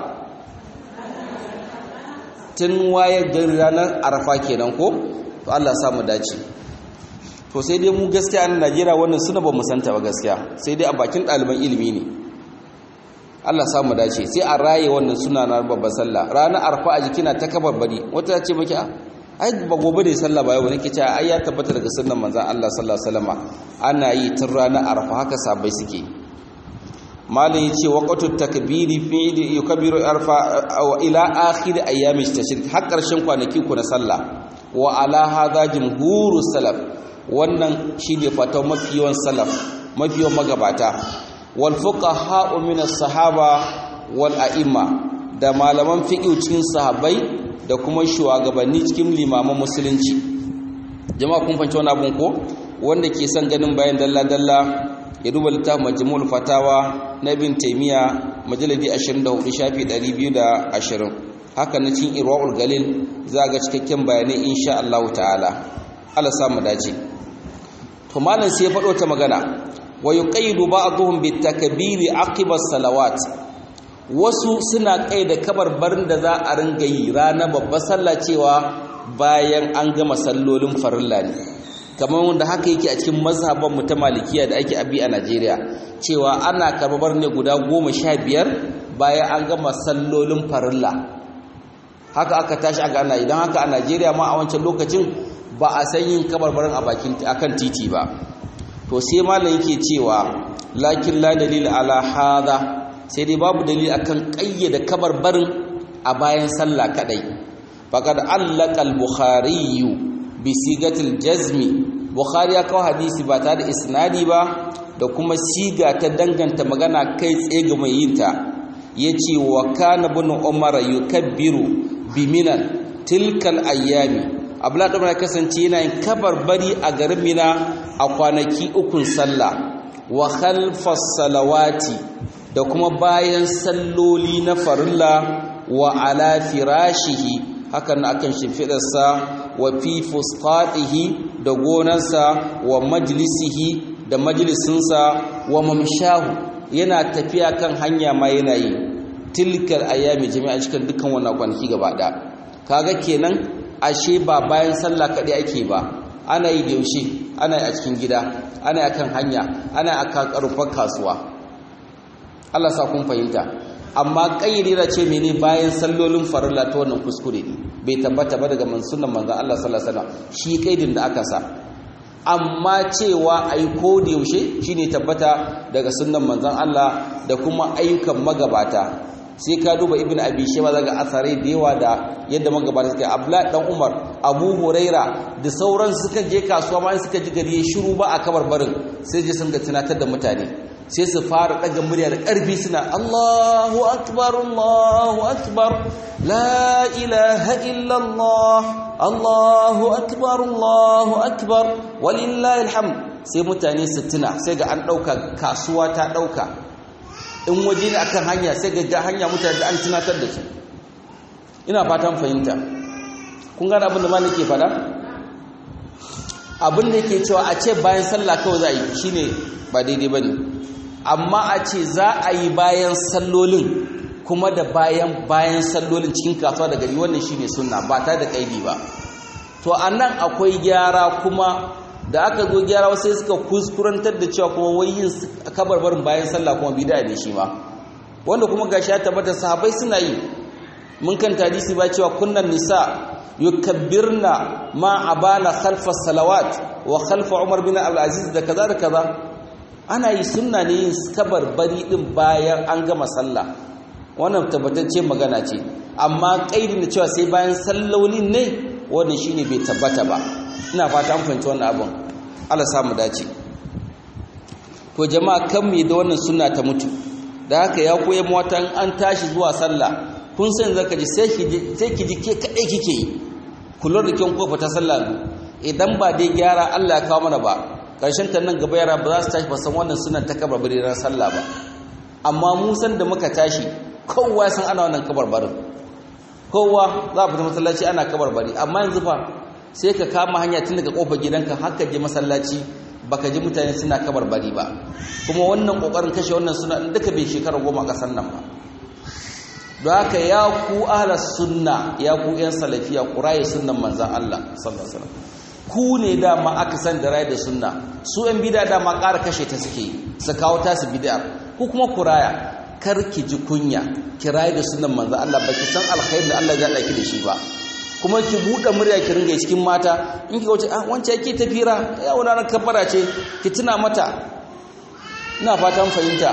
tun waye gari ranar arafa kenan ko to Allah ya mu dace to sai dai mu gaskiya a Najeriya wannan suna ba mu santa ba gaskiya sai dai a bakin ɗaliban ilimi ne Allah ya mu dace sai a raye wannan suna na babbar sallah ranar arafa a jikina ta kabarbari wata ta ce maki ai ba gobe da sallah ba yau nake cewa ai ya tabbata daga sunnan manzon Allah sallallahu alaihi wasallama ana yi tun ranar arafa haka sabai suke malin yace waqtu takbiri fi yukabbiru arfa ila akhir ayyami tashrik har karshen kwanaki ku na sallah wa ala hadha jumhurus salaf wannan shine fatawa mafi yawan salaf mafi yawan magabata wal fuqaha min as-sahaba wal a'imma da malaman fiqh cikin sahabbai da kuma shugabanni cikin limaman musulunci jama'a kun fahimci wannan abun ko wanda ke son ganin bayan dalla dalla ya duba littafin majmu'ul fatawa na ibn taymiya majalidi 24 shafi 220 haka na cikin irwaul galil za ga cikakken bayanai insha Allah ta'ala Allah sa mu dace to malam sai ya faɗo ta magana wa yuqayyidu ba'dhum bitakbiri aqiba salawat wasu suna kai da kabarbarin da za a ringa yi ranar babbar sallah cewa bayan an gama sallolin farilla ne kamar wanda haka yake a cikin mazhaban mu ta malikiya da ake abi a Najeriya cewa ana karbar ne guda goma sha biyar bayan an gama sallolin farilla haka aka tashi aka ana idan haka a Najeriya ma a wancan lokacin ba a san yin kabarbarin a bakin akan titi ba to sai malam yake cewa lakin la dalil ala hada sai dai babu dalili akan kayyade kabarbarin a bayan sallah kadai faqad allaka al-bukhari bi sigatil jazmi bukhari ya kawo hadisi ba tare da isnadi ba da kuma siga ta danganta magana kai tsaye ga mai yinta yace wa kana ibn umar yukabbiru biminan tilkal ayyami abdullahi umar kasance yana yin kabarbari a garin mina a kwanaki ukun sallah wa khalfas salawati da kuma bayan salloli na farilla wa ala firashihi hakan akan shimfidarsa wa fi fusqatihi da gonarsa wa majlisihi da majalisinsa wa mamshahu yana tafiya kan hanya ma yana yi tilkal ayami jami'a cikin dukkan wannan kwanaki gaba da kaga kenan ashe ba bayan sallah kadai ake ba ana yi da yaushe ana yi a cikin gida ana yi akan hanya ana yi akan karfar kasuwa Allah sa kun fahimta amma kayyade ce mene bayan sallolin farilla ta wannan kuskure ne bai tabbata ba daga mansunan manzon Allah sallallahu alaihi wasallam shi kaidin da aka sa amma cewa ai ko da yaushe shine tabbata daga sunnan manzon Allah da kuma ayyukan magabata sai ka duba ibnu abi shayba daga asarai da yawa da yadda magabata suka abla dan umar abu huraira da sauran suka je kasuwa ma suka ji gari ya shiru ba a kabar barin sai je sun ga tunatar da mutane sai su fara daga murya da ƙarfi suna Allahu akbar Allahu akbar la ilaha illallah Allahu akbar Allahu akbar walillahi alhamd sai mutane su tuna sai ga an ɗauka kasuwa ta ɗauka in waje ne akan hanya sai ga hanya mutane da an tunatar da su ina fatan fahimta kun gane abin da ma nake faɗa abin da yake cewa a ce bayan sallah kawai za a yi shine ba daidai bane amma a ce za a yi bayan sallolin kuma da bayan bayan sallolin cikin kasuwa da gari wannan shine sunna ba ta da kaidi ba to anan akwai gyara kuma da aka zo gyara sai suka kuskurantar da cewa kuma wai yin kabarbarin bayan sallah kuma bid'a ne shi ma wanda kuma gashi ya tabbata sahabbai suna yi mun kan hadisi ba cewa kunnan nisa yukabbirna ma abana khalfa salawat wa khalfa umar bin abdul aziz da kaza da kaza ana yi sunna ne yin kabarbari din bayan an gama sallah wannan tabbatacce magana ce amma kaidin da cewa sai bayan sallolin ne wannan shine bai tabbata ba ina fata an fahimci wannan abin Allah samu dace to jama'a kan me da wannan sunna ta mutu da haka ya koyi watan an tashi zuwa sallah kun san zaka ji sai ki sai ki ji ke kadai kike yi kullun da kin kofa ta sallah idan ba dai gyara Allah ya kawo mana ba karshen ta nan gaba yara ba za su tashi ba san wannan sunan ta kabarbari ran sallah ba amma mu san da muka tashi kowa ya san ana wannan kabarbarin kowa za a fita masallaci ana kabarbari amma yanzu fa sai ka kama hanya tun daga kofar gidanka har ka je masallaci baka ji mutane suna kabarbari ba kuma wannan kokarin kashe wannan suna duka bai shekara goma kasan nan ba don haka ya ku ahlas sunna ya ku yan salafiya ku raye sunnan manzan Allah sallallahu alaihi wasallam ku ne dama aka san da raye da sunna su yan bid'a dama ƙara kashe ta suke su kawo ta su bid'a ku kuma ku raya kar ki ji kunya ki raye da sunnan manzan Allah baki san alkhairi da Allah ya daki da shi ba kuma ki buɗe murya ki ringa cikin mata in ki wuce ah wance yake tafira ya wani kafara ce ki tuna mata ina fatan fahimta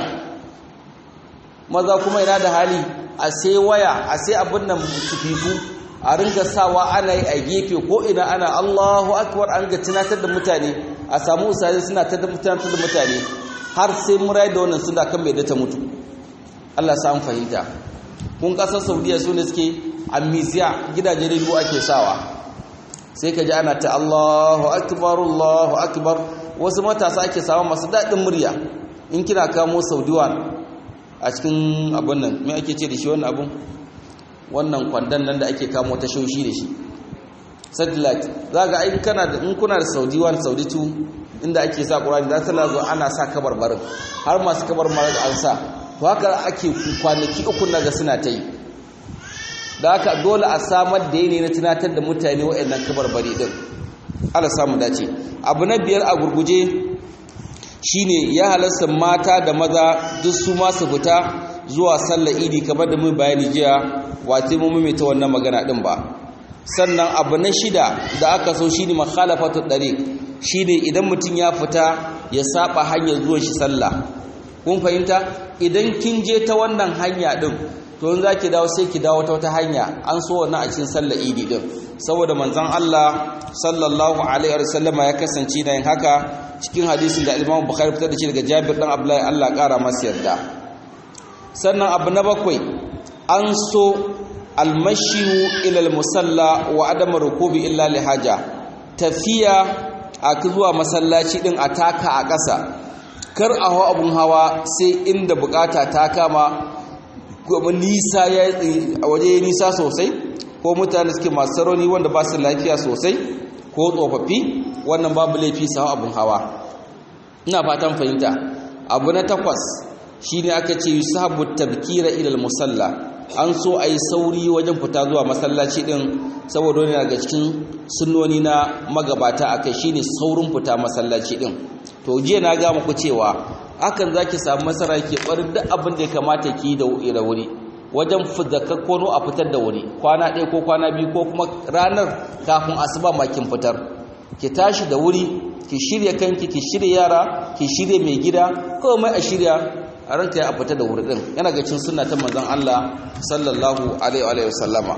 maza kuma ina da hali a sai waya a sai abin nan sufiku a ringa sawa ana yi a gefe ko ina ana Allahu akbar an ga tunatar da mutane a samu usari suna tunatar da mutane har sai murai da wannan suna kan bai da ta mutu Allah sa an fahimta kun kasar Saudiya su ne suke amisiya gidajen rediyo ake sawa sai ka ji ana ta Allahu akbar Allahu akbar wasu matasa ake sawa masu daɗin murya in kina kamo saudiwan a cikin abin nan me ake ce da shi wannan abin wannan kwandon nan da ake kamo ta shoshi da shi satellite za ga in kana da in kuna da saudiwan saudi 2 inda ake sa ƙurani za ta zo ana sa kabarbarin har masu kabarbarin an sa to haka ake kwanaki uku na ga suna ta yi da haka dole a samar da yanayi na tunatar da mutane waɗannan kabarbari din Allah samu dace abu na biyar a gurguje shine ya halasta mata da maza duk su ma su fita zuwa sallar idi kamar da mun bayani jiya wace mu mai ta wannan magana din ba sannan abu na shida da aka so shine makhalafatu dariq shine idan mutum ya fita ya saba hanyar zuwan shi sallah kun fahimta idan kin je ta wannan hanya din to in zaki dawo sai ki dawo ta wata hanya an so wannan a cikin sallar idi din saboda manzon Allah sallallahu alaihi wasallama ya kasance da yin haka cikin hadisin da Imam Bukhari fitar da shi daga Jabir dan Abdullahi Allah kara masa yarda sannan abu na bakwai an so almashiyu ila almusalla wa adam rukubi illa lihaja tafiya a zuwa masallaci din a taka a ƙasa kar a hawa abun hawa sai inda bukata ta kama kuma nisa ya a waje nisa sosai ko mutane suke masu rauni wanda ba su lafiya sosai ko tsofaffi wannan babu laifi su hau abun hawa ina fatan fahimta abu na takwas shine aka ce yusahabu tabkira ila musalla an so a yi sauri wajen fita zuwa masallaci din saboda wani daga cikin sunnoni na magabata akai shine saurin fita masallaci din to jiya na ga muku cewa hakan zaki samu masara ke barin duk abin da ya kamata ki da da wuri wajen fidakakkono a fitar da wuri kwana ɗaya ko kwana biyu ko kuma ranar kafin asuba ma kin fitar ki tashi da wuri ki shirya kanki ki shirya yara ki shirya mai gida komai a shirya a ranka ya fita da wuri din yana ga cin sunna ta manzon Allah sallallahu alaihi wa sallama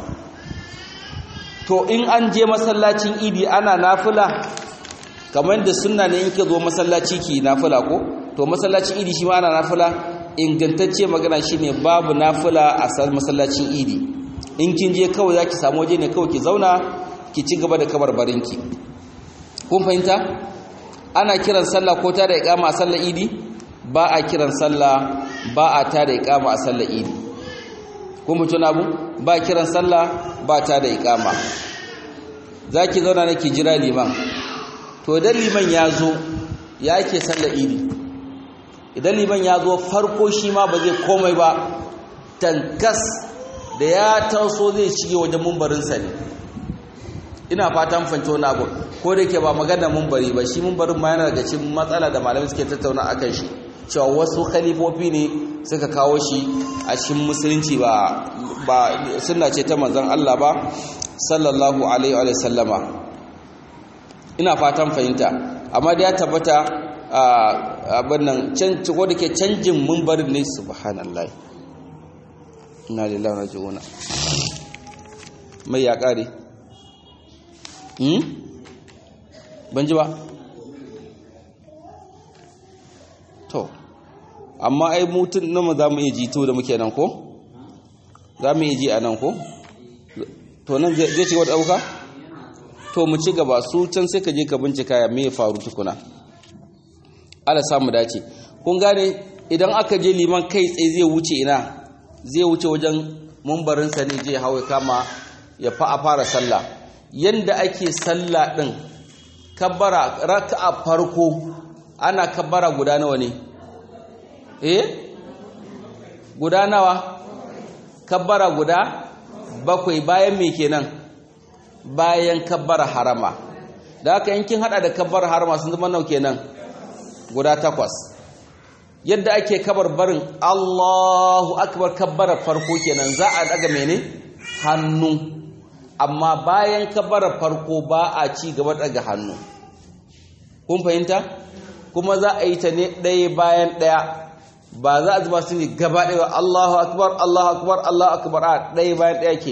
to in an je masallacin idi ana nafila kamar da sunna ne in ke zo masallaci ki nafila ko to masallacin idi shi ma ana nafila ingantacce magana shine babu nafila a masallacin idi in kin je kawai zaki samu waje ne kawai ki zauna ki ci gaba da kabarbarinki kun fahimta ana kiran sallah ko ta da iqama a sallar idi ba a kiran sallah ba a ta da iqama a sallar idi kun mutun abu ba kiran sallah ba ta da iqama zaki zauna ne ki jira liman to idan liman ya zo ya ke sallar idi idan liman ya zo farko shi ma ba zai komai ba tankas da ya taso zai shige wajen mumbarinsa ne ina fatan fanci wani abu ko da ke ba magana mumbari ba shi mumbarin ma yana daga cikin matsala da malamai suke tattauna a kan shi cewa wasu khalifofi ne suka kawo shi a cikin musulunci ba ba sunna ce ta manzon Allah ba sallallahu alaihi wa sallama ina fatan fahimta amma da ya tabbata abin nan ko da ke canjin mumbarin ne subhanallah ina lillahi wa jiuna mai ya kare hmm ban ji ba to amma ai mutun nan za mu iya jito da muke nan ko za mu iya ji a nan ko to nan zai ci wata ɗauka to mu ci gaba su can sai ka je ka bincika ya me ya faru tukuna ala samu dace kun gane idan aka je liman kai tsaye zai wuce ina zai wuce wajen mumbarinsa ne je hawa kama ya fa a fara sallah yanda ake sallah din kabbara raka'a farko ana kabbara guda nawa ne eh guda nawa kabbara guda bakwai bayan me kenan bayan kabbara harama da haka yankin hada da kabbara harama sun zama nau kenan guda takwas yadda ake kabar barin Allahu akbar kabbarar farko kenan za a daga mene hannu amma bayan kabbarar farko ba a ci gaba daga hannu kun fahimta kuma za a yi ta ne ɗaya bayan ɗaya ba za a zuba su ne gaba ɗaya Allahu akbar Allahu akbar Allahu akbar a ɗaya bayan ɗaya ke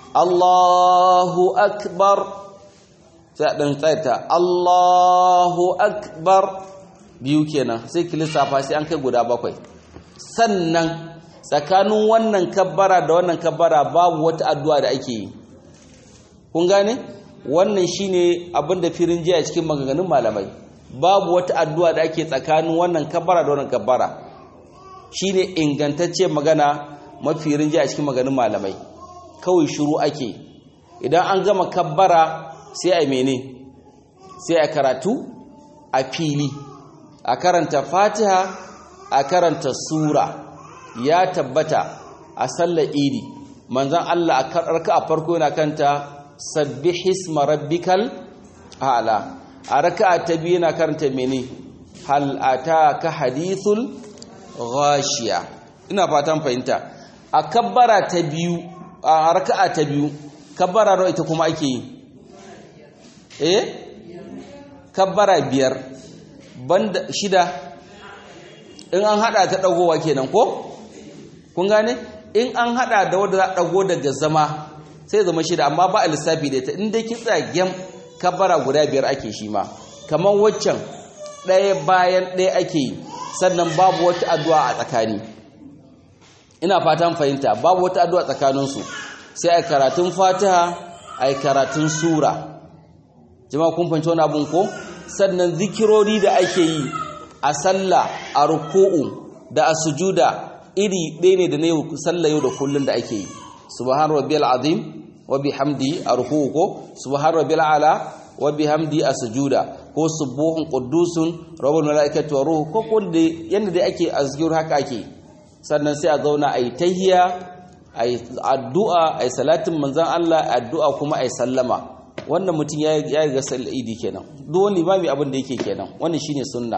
Allahu akbar sai ɗan tsaita Allahu akbar biyu kenan sai ki lissafa sai an kai guda bakwai sannan tsakanin wannan kabbara da wannan kabbara babu wata addu'a da ake yi kun gane wannan shine abin da firin jiya cikin maganganun malamai babu wata addu'a da ake tsakanin wannan kabbara da wannan kabbara shine ingantacce magana mafi rinjiya a cikin maganganun malamai kawai shiru ake idan an gama kabbara sai a mene sai a karatu a fili a karanta fatiha a karanta sura ya tabbata a sallar idi manzan Allah a karka a farko yana kanta sabbih isma rabbikal a'la a raka'a ta biyu yana karanta mene hal ataka hadithul ghashiya ina fatan fahimta a kabbara ta biyu a raka'a ta biyu kabbara nawa ita kuma ake yi eh kabbara biyar banda shida in an hada ta dagowa kenan ko kun gane in an hada da wanda za dago daga zama sai zama shida amma ba a lissafi da ita in dai ki tsagen kabbara guda biyar ake shi ma kamar waccan ɗaya bayan ɗaya ake yi sannan babu wata addu'a a tsakani ina fatan fahimta babu wata addu'a tsakaninsu sai a karatun fatiha a karatun sura jama'a kun fahimci wani abun ko sannan zikirori da ake yi a sallah a ruku'u da a sujuda iri ɗaya ne da na yau sallah yau da kullum da ake yi subhan rabbiyal azim wa bihamdi a ruku'u ko subhan rabbiyal ala wa bihamdi a sujuda ko subuhun quddusun rabbul malaikati wa ruhu ko ko da yanda dai ake azkir haka ake sannan sai a zauna ayi tahiyya ayi addu'a ayi salatin manzon Allah addu'a kuma ayi sallama wannan mutum ya ya ga idi kenan duk wani limami abin da yake kenan wannan shine sunna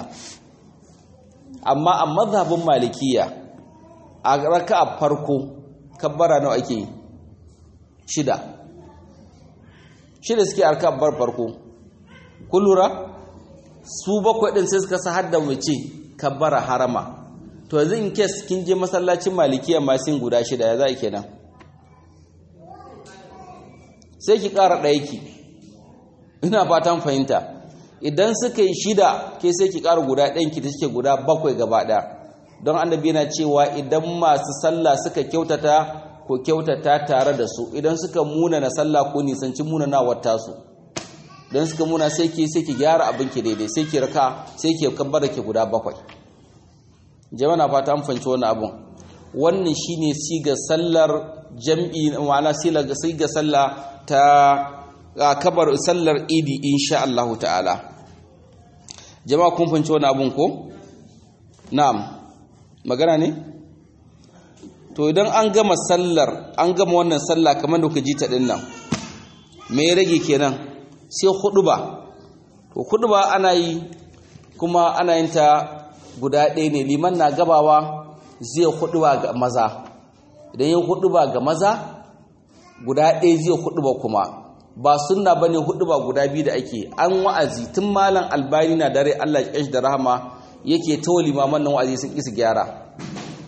amma a mazhabin malikiya a raka'a farko kabbara nawa ake shida shida suke arka bar farko kun lura su bakwai din sai suka sa hadda mace kabbara harama to yanzu in kes kin je masallacin malikiya ma sun guda shida ya za kenan sai ki ƙara ɗaya ki ina fatan fahimta idan suka yi shida ke sai ki ƙara guda ɗayan ki ta suke guda bakwai gaba ɗaya don annabi yana cewa idan masu sallah suka kyautata ko kyautata tare da su idan suka muna na sallah ko nisanci muna na wata su don suka muna sai ki sai ki gyara abin ki daidai sai ki raka sai ki kabbara ki guda bakwai jama'a fata an fanci wannan abun wannan shine siga sallar jam'i ma'ana siga sallah ta kabar sallar idi insha Allah ta'ala jama'a kun fanci wannan abun ko na'am magana ne to idan an gama sallar an gama wannan sallah kamar da kuka ji ta din nan me ya rage kenan sai huduba to huduba ana yi kuma ana yin ta guda ɗaya ne liman na gabawa zai huduba ga maza idan ya huduba ga maza guda ɗaya zai huduba kuma ba sunna bane huduba guda biyu da ake an wa'azi tun malam albani na dare Allah ya da rahama yake ta limaman nan wa'azi sun isa gyara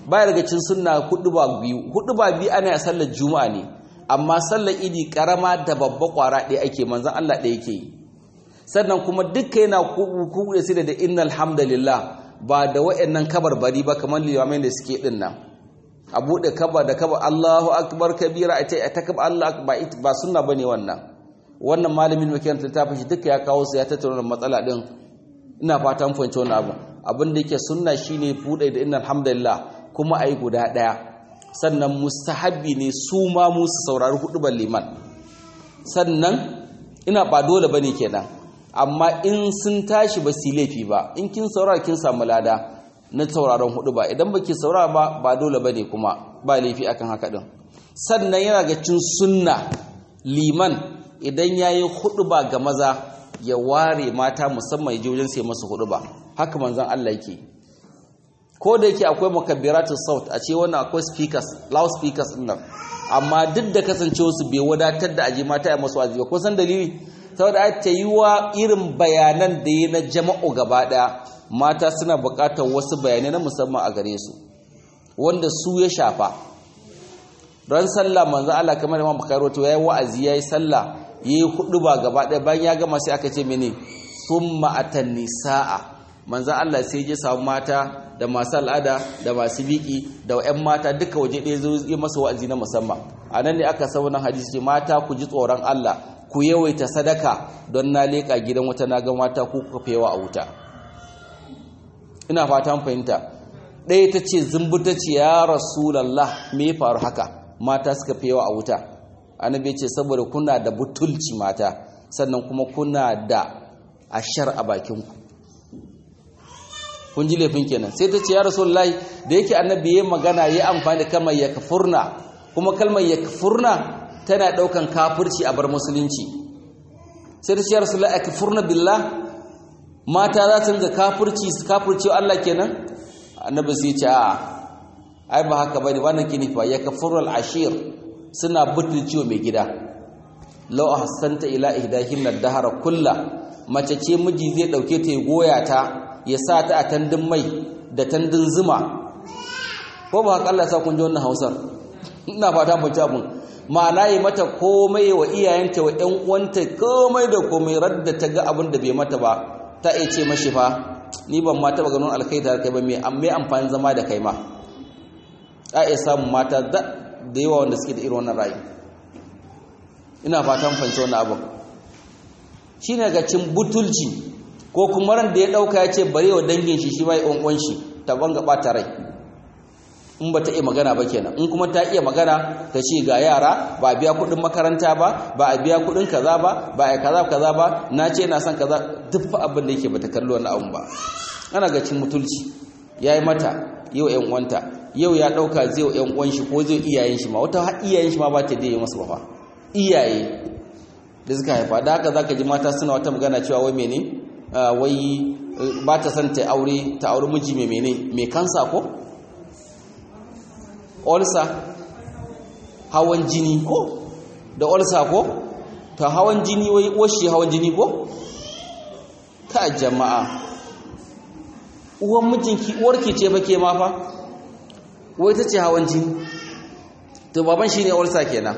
baya daga cin sunna hudu ba biyu hudu ba biyu ana sallar juma'a ne amma sallar idi karama da babba kwara ɗaya ake manzan Allah ɗaya yake yi sannan kuma duka yana kuɗe su da innal hamdalillah ba da wa'annan kabarbari ba kamar limamai da suke din nan a buɗe kaba da kaba Allahu akbar kabira a ta kaba Allah ba sunna bane wannan wannan malamin makarantar ta fashi duka ya kawo su ya tattauna matsala din ina fata mun fahimci wannan abu abin da yake sunna shine buɗe da innal hamdalillah kuma ayi guda ɗaya sannan mustahabbi ne su ma mu su saurari hudubar liman sannan ina ba dole bane kenan amma in sun tashi ba su laifi ba in kin saurara kin samu lada na sauraron hudu ba idan baki saurara ba ba dole bane kuma ba laifi akan haka din sannan yana ga cin sunna liman idan yayi hudu ba ga maza ya ware mata musamman ya je wajen sai masu hudu ba haka manzon Allah yake ko da yake akwai mukabbiratu saut a ce wannan akwai speakers loud speakers din nan amma duk da kasancewa su bai wadatar da aje mata ya masu wazi ba ko san dalili saboda ta yi wa irin bayanan da ya na jama'u gaba daya mata suna bukatar wasu bayanai na musamman a gare su wanda su ya shafa ran sallah manzo Allah kamar Imam Bukhari wato yayi wa'azi yayi sallah yayi hudu ba gaba daya bayan ya gama sai aka ce mene summa atan nisaa manzo Allah sai ya samu mata da masu al'ada da masu biki da 'yan mata duka waje ɗaya zo yi masa wa'azi na musamman a nan ne aka saunan hadisi ce mata ku ji tsoron Allah ku yawaita sadaka don na leƙa gidan wata na ga mata ku kuka fi yawa a wuta ina fatan fahimta ɗaya ta ce zumbuta ce ya rasulallah me ya faru haka mata suka fi yawa a wuta annabi ce saboda kuna da butulci mata sannan kuma kuna da ashar a bakinku kun ji laifin kenan sai ta ce ya rasulullahi da yake annabi ya magana ya amfani da kalmar yakfurna kuma kalmar yakfurna tana daukan kafirci a bar musulunci sai ta ce ya rasulullahi yakfurna billah mata za su ga kafirci su kafirci Allah kenan annabi sai ya ce a ai ba haka bane wannan kini fa yakfurul ashir suna butulciwa mai gida law ahsanta ila ihdahin ad-dahra kullu mace ce miji zai dauke ta ya goya ta ya sa ta a tandun mai da tandun zuma ko ba haka Allah ya sa kun ji wannan Hausar ina fata mun ci abun ma'ana yi mata komai wa iyayenta wa ƴan uwanta komai da komai radda ta ga abin da bai mata ba ta iya ce mashi fa ni ban ma taba ganin alkai da kai ba me amma amfani zama da kai ma a iya samun mata da yawa wanda suke da irin wannan rayu ina fatan fahimci wannan abin shine ga cin butulci ko kuma ran da ya dauka ya ce bare wa dangin shi shi bai uwan shi ta banga bata rai in ba ta iya magana ba kenan in kuma ta iya magana ta ce ga yara ba a biya kudin makaranta ba ba a biya kudin kaza ba ba a kaza kaza ba na ce na son kaza duk fa abin da yake bata kallo wannan abun ba ana ga cin mutulci yayi mata yau ƴan uwanta yau ya dauka zai wa ƴan uwan shi ko zai iyayen shi ma wata har iyayen shi ma ba ta da yi masa ba iyaye da suka haifa da haka zaka ji mata suna wata magana cewa wai menene wai ba ta son ta aure ta aure miji mai mene mai kansa ko olsa hawan jini ko da olsa ko ta hawan jini wai washi hawan jini ko ta jama'a uwan mijinki uwarki ce fa ke ma fa wai ta ce hawan jini to baban shi ne olsa kenan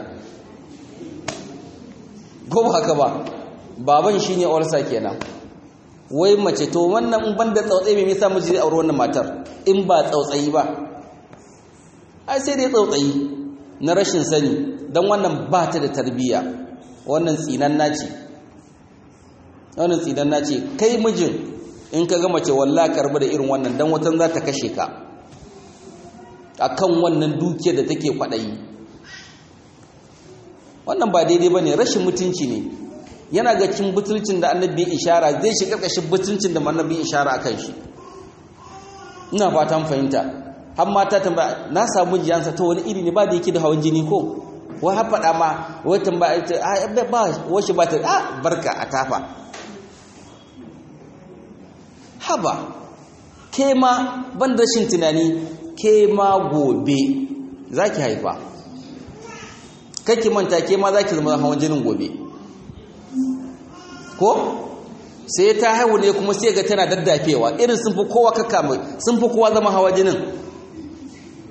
ko ba haka ba baban shi ne olsa kenan wai mace to wannan ban da tsautsayi mai nisa miji zai auri wannan matar in ba tsautsayi ba ai sai dai tsautsayi na rashin sani don wannan ba ta da tarbiyya wannan tsinan naci wannan tsinan naci kai mijin in ka ga mace wallah karbi da irin wannan dan watan za ta kashe ka akan wannan dukiyar da take kwaɗayi wannan ba daidai ba ne rashin mutunci ne yana ga cin butulcin da annabi ishara zai shi karkashin butulcin da annabi ishara akan shi ina fatan fahimta har mata tambaya na samu jiyansa ta wani iri ne ba da yake da hawan jini ko wai har faɗa ma wai tambaya ta a ba washi ba ta a barka a tafa haba ke ma ban rashin tunani ke ma gobe za ki haifa kake manta ke ma za ki zama hawan jinin gobe ko sai ta haihu ne kuma sai ga tana daddafewa irin sun fi kowa kaka mai sun fi kowa zama hawa jinin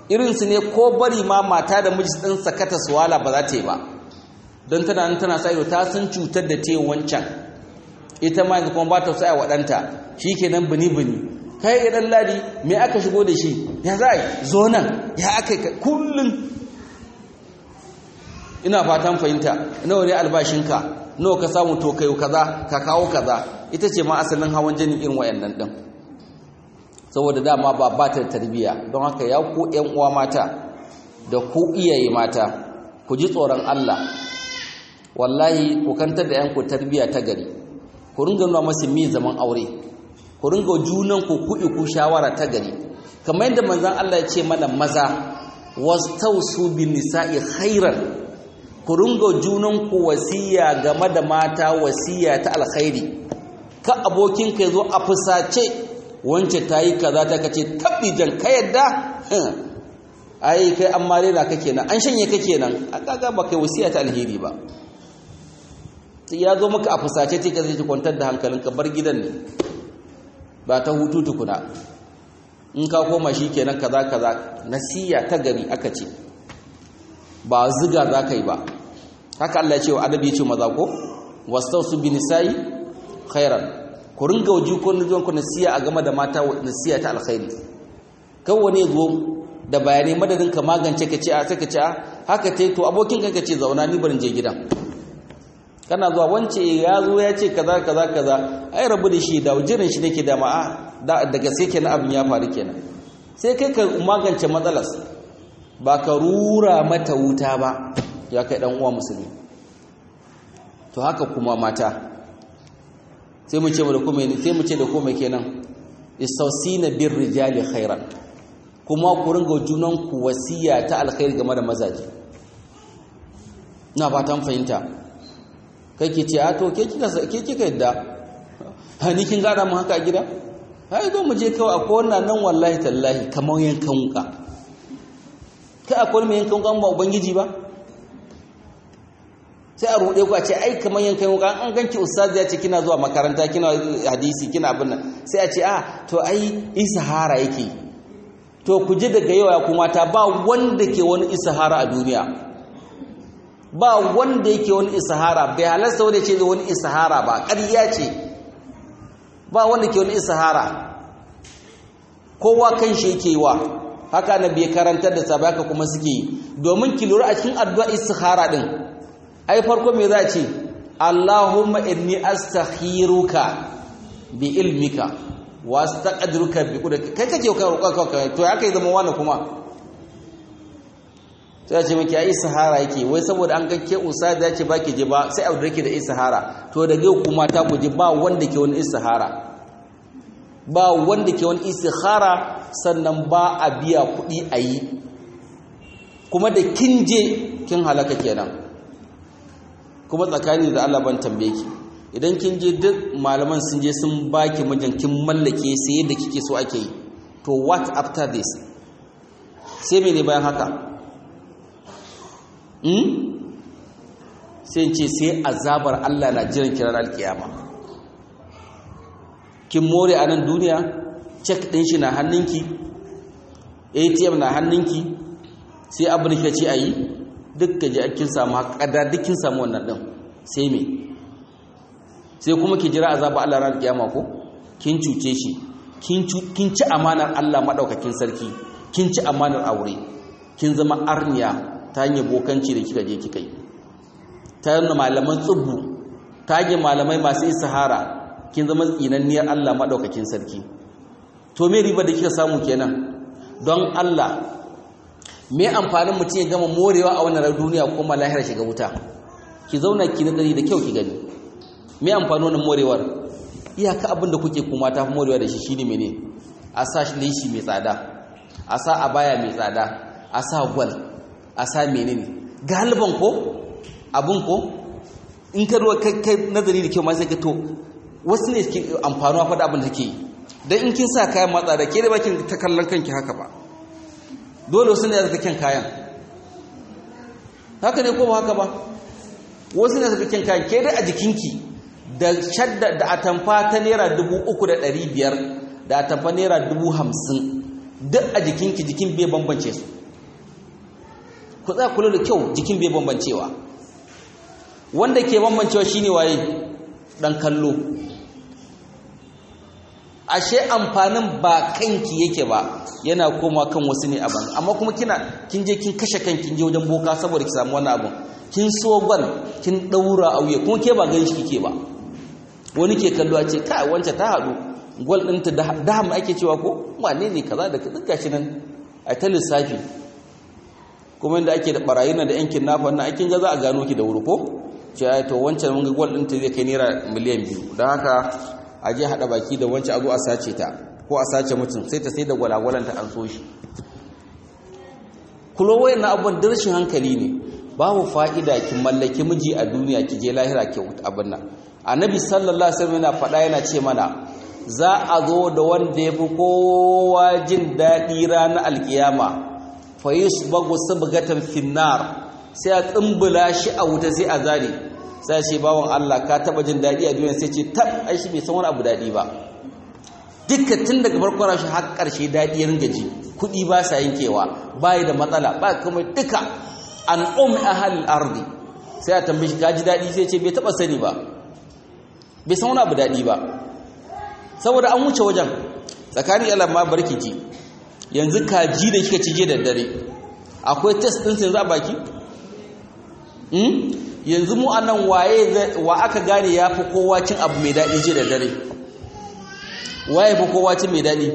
irinsu ne ko bari ma mata da miji ɗin sakata suwala ba za ta yi ba don tana nan tana sa ido ta san cutar da ta yi wancan ita ma yanzu kuma ba ta sa wa ɗanta shi ke nan bini-bini kai ya ɗan ladi me aka shigo da shi ya za a yi zo nan ya aka yi kullum ina fatan fahimta nawa ne albashinka nawa ka samu to kai kaza ka kawo kaza ita ce ma asalin hawan jinin irin wayannan din saboda dama ba ba ta tarbiya don haka ya ku ƴan uwa mata da ku iyaye mata ku ji tsoron Allah wallahi ku kantar da ƴan ku tarbiya ta gari ku ringa nuna masu mi zaman aure ku ringa junan ku kuɗi ku shawara ta gari kamar yadda manzon Allah ya ce mana maza wastausu bin nisa'i khairan ku ringa junan ku wasiya game da mata wasiya ta alkhairi ka abokin ka zo a fusace wance tayi kaza ta kace tabbijan ka yadda ai kai an mare na kake nan an shanye kake nan a kaga ba kai wasiya ta alheri ba ya zo maka a fusace take zai kwantar da hankalinka bar gidan ne ba ta hutu tukuna in ka koma shi kenan kaza kaza nasiya ta gari aka ce ba ziga za ka yi ba haka Allah ya ce wa adabi ya ce maza ko wastausu bi nisa'i khairan ku ringa waji ko nijon ku nasiya a game da mata nasiya ta alkhairi kan wani zo da bayanai madadin ka magance ka ce a sai ka ce a haka tai to abokin ka ce zauna ni barin je gidan kana zuwa wance ya zo ya ce kaza kaza kaza ai rabu da shi da jirin shi nake da ma'a daga sai kenan abin ya faru kenan sai kai ka magance matsalas ba ka rura mata wuta ba ya kai dan uwa musulmi to haka kuma mata sai mu ce da kuma sai mu ce da kuma kenan istawsina bir rijali khairan kuma ku ringa junan ku wasiya ta alkhairi game da mazaji na fatan fahimta kai ke ce a to ke kika yadda hani kin gada mu haka a gida hai zo mu je kawai akwai wannan nan wallahi tallahi kamar yankan wuka kai akwai mai yankan wuka ba ubangiji ba sai a ruɗe ku a ce ai kamar yankan wuka an ganki ustaz ya ce kina zuwa makaranta kina hadisi kina abin nan sai a ce a to ai isahara yake to ku ji daga yau ya kuma ta ba wanda ke wani isahara a duniya ba wanda yake wani isahara bai halasta wanda ce wani isahara ba ƙarya ce ba wanda ke wani isahara kowa kan shi yake wa haka na bai karantar da sabai haka kuma suke yi domin ki lura a cikin addu'a isahara din ai farko me za ce Allahumma inni astakhiruka bi ilmika wa astaqdiruka bi qudratika kai kake ka roƙa ka to ya kai zama wani kuma sai ce miki ai sahara yake wai saboda an ga ke usa da ce baki je ba sai abu dake da isahara to daga kuma ta ku ji ba wanda ke wani isahara ba wanda ke wani isahara sannan ba a biya kuɗi a yi kuma da kin je kin halaka kenan kuma tsakani da Allah ban tambaye ki idan kin je duk malaman sun je sun baki mijin kin mallake sai yadda kike so ake yi to what after this sai mene bayan haka sai ce sai azabar Allah na jiran kiran alkiyama kin more a nan duniya cek ɗin shi na hannunki atm na hannunki sai abin da ce a yi duk ka ji kin samu haƙada duk kin samu wannan ɗin sai me sai kuma ki jira azabar Allah ran alkiyama ko kin cuce shi kin ci amanar Allah maɗaukakin sarki kin ci amanar aure kin zama arniya ta hanyar bokanci da kika je kika yi ta hanyar malaman tsubbu ta hanyar malamai masu isahara kin zama tsinanniyar Allah maɗaukakin sarki to me riba da kika samu kenan don Allah me amfanin mutum ya gama morewa a wannan duniya kuma lahira shiga wuta ki zauna ki nazari da kyau ki gani me amfanin wannan morewar iyaka abin da kuke kuma ta morewa da shi shine mene a sa shi mai tsada a sa abaya mai tsada a sa gwal a sa menene galiban ko abun ko in ka ruwa kai nazari da kyau ma sai ka to wasu ne ke amfanuwa fa da abin da take dan in kin sa kayan matsa da ke da bakin ta kallon kanki haka ba dole wasu ne da kyan kayan haka ne ko ba haka ba wasu ne da kyan kayan ke da a jikinki da shadda da atamfa ta naira dubu uku da ɗari biyar da atamfa naira dubu hamsin duk a jikinki jikin bai bambance su ku za kula da kyau jikin bai bambancewa wanda ke bambancewa shine waye dan kallo ashe amfanin ba kanki yake ba yana koma kan wasu ne abin amma kuma kina kin je kin kashe kanki je wajen boka saboda ki samu wannan abin kin so gwal kin daura auye kuma ke ba gani shi kike ba wani ke kallo a ce kai wance ta hadu gwal ɗinta da mu ake cewa ko wane ne kaza da duk gashi nan a ta lissafi kuma inda ake da barayi na da yankin nafa wannan aikin ga za a gano ki da wuri ko ce ai to wancan mun ga gwal ɗinta zai kai naira miliyan biyu don haka a je haɗa baki da wancan a zo a sace ta ko a sace mutum sai ta sai da gwalagwalanta an so shi kulo wayan na abun rashin hankali ne babu fa'ida ki mallaki miji a duniya ki je lahira ki abin nan annabi sallallahu alaihi wasallam yana faɗa yana ce mana za a zo da wanda ya fi kowa jin daɗi ranar alkiyama fa yusbagu sabgatan finnar sai a tsumbula shi a wuta sai a zare sai ce bawon Allah ka taba jin daɗi a duniya sai ce tab ai shi bai san wani abu daɗi ba dukkan tun daga farkon rashi har ƙarshe daɗi ya ringa ji kuɗi ba sa yankewa bayi da matsala ba kuma duka an um ahal ardi sai a tambaye shi ka ji daɗi sai ce bai taba sani ba bai san wani abu daɗi ba saboda an wuce wajen tsakanin yalan ma barki ji yanzu kaji da kika cije da dare akwai test din sai za baki hmm yanzu mu anan waye wa aka gane yafi kowa cin abu mai dadi je da dare waye fi kowa cin mai dadi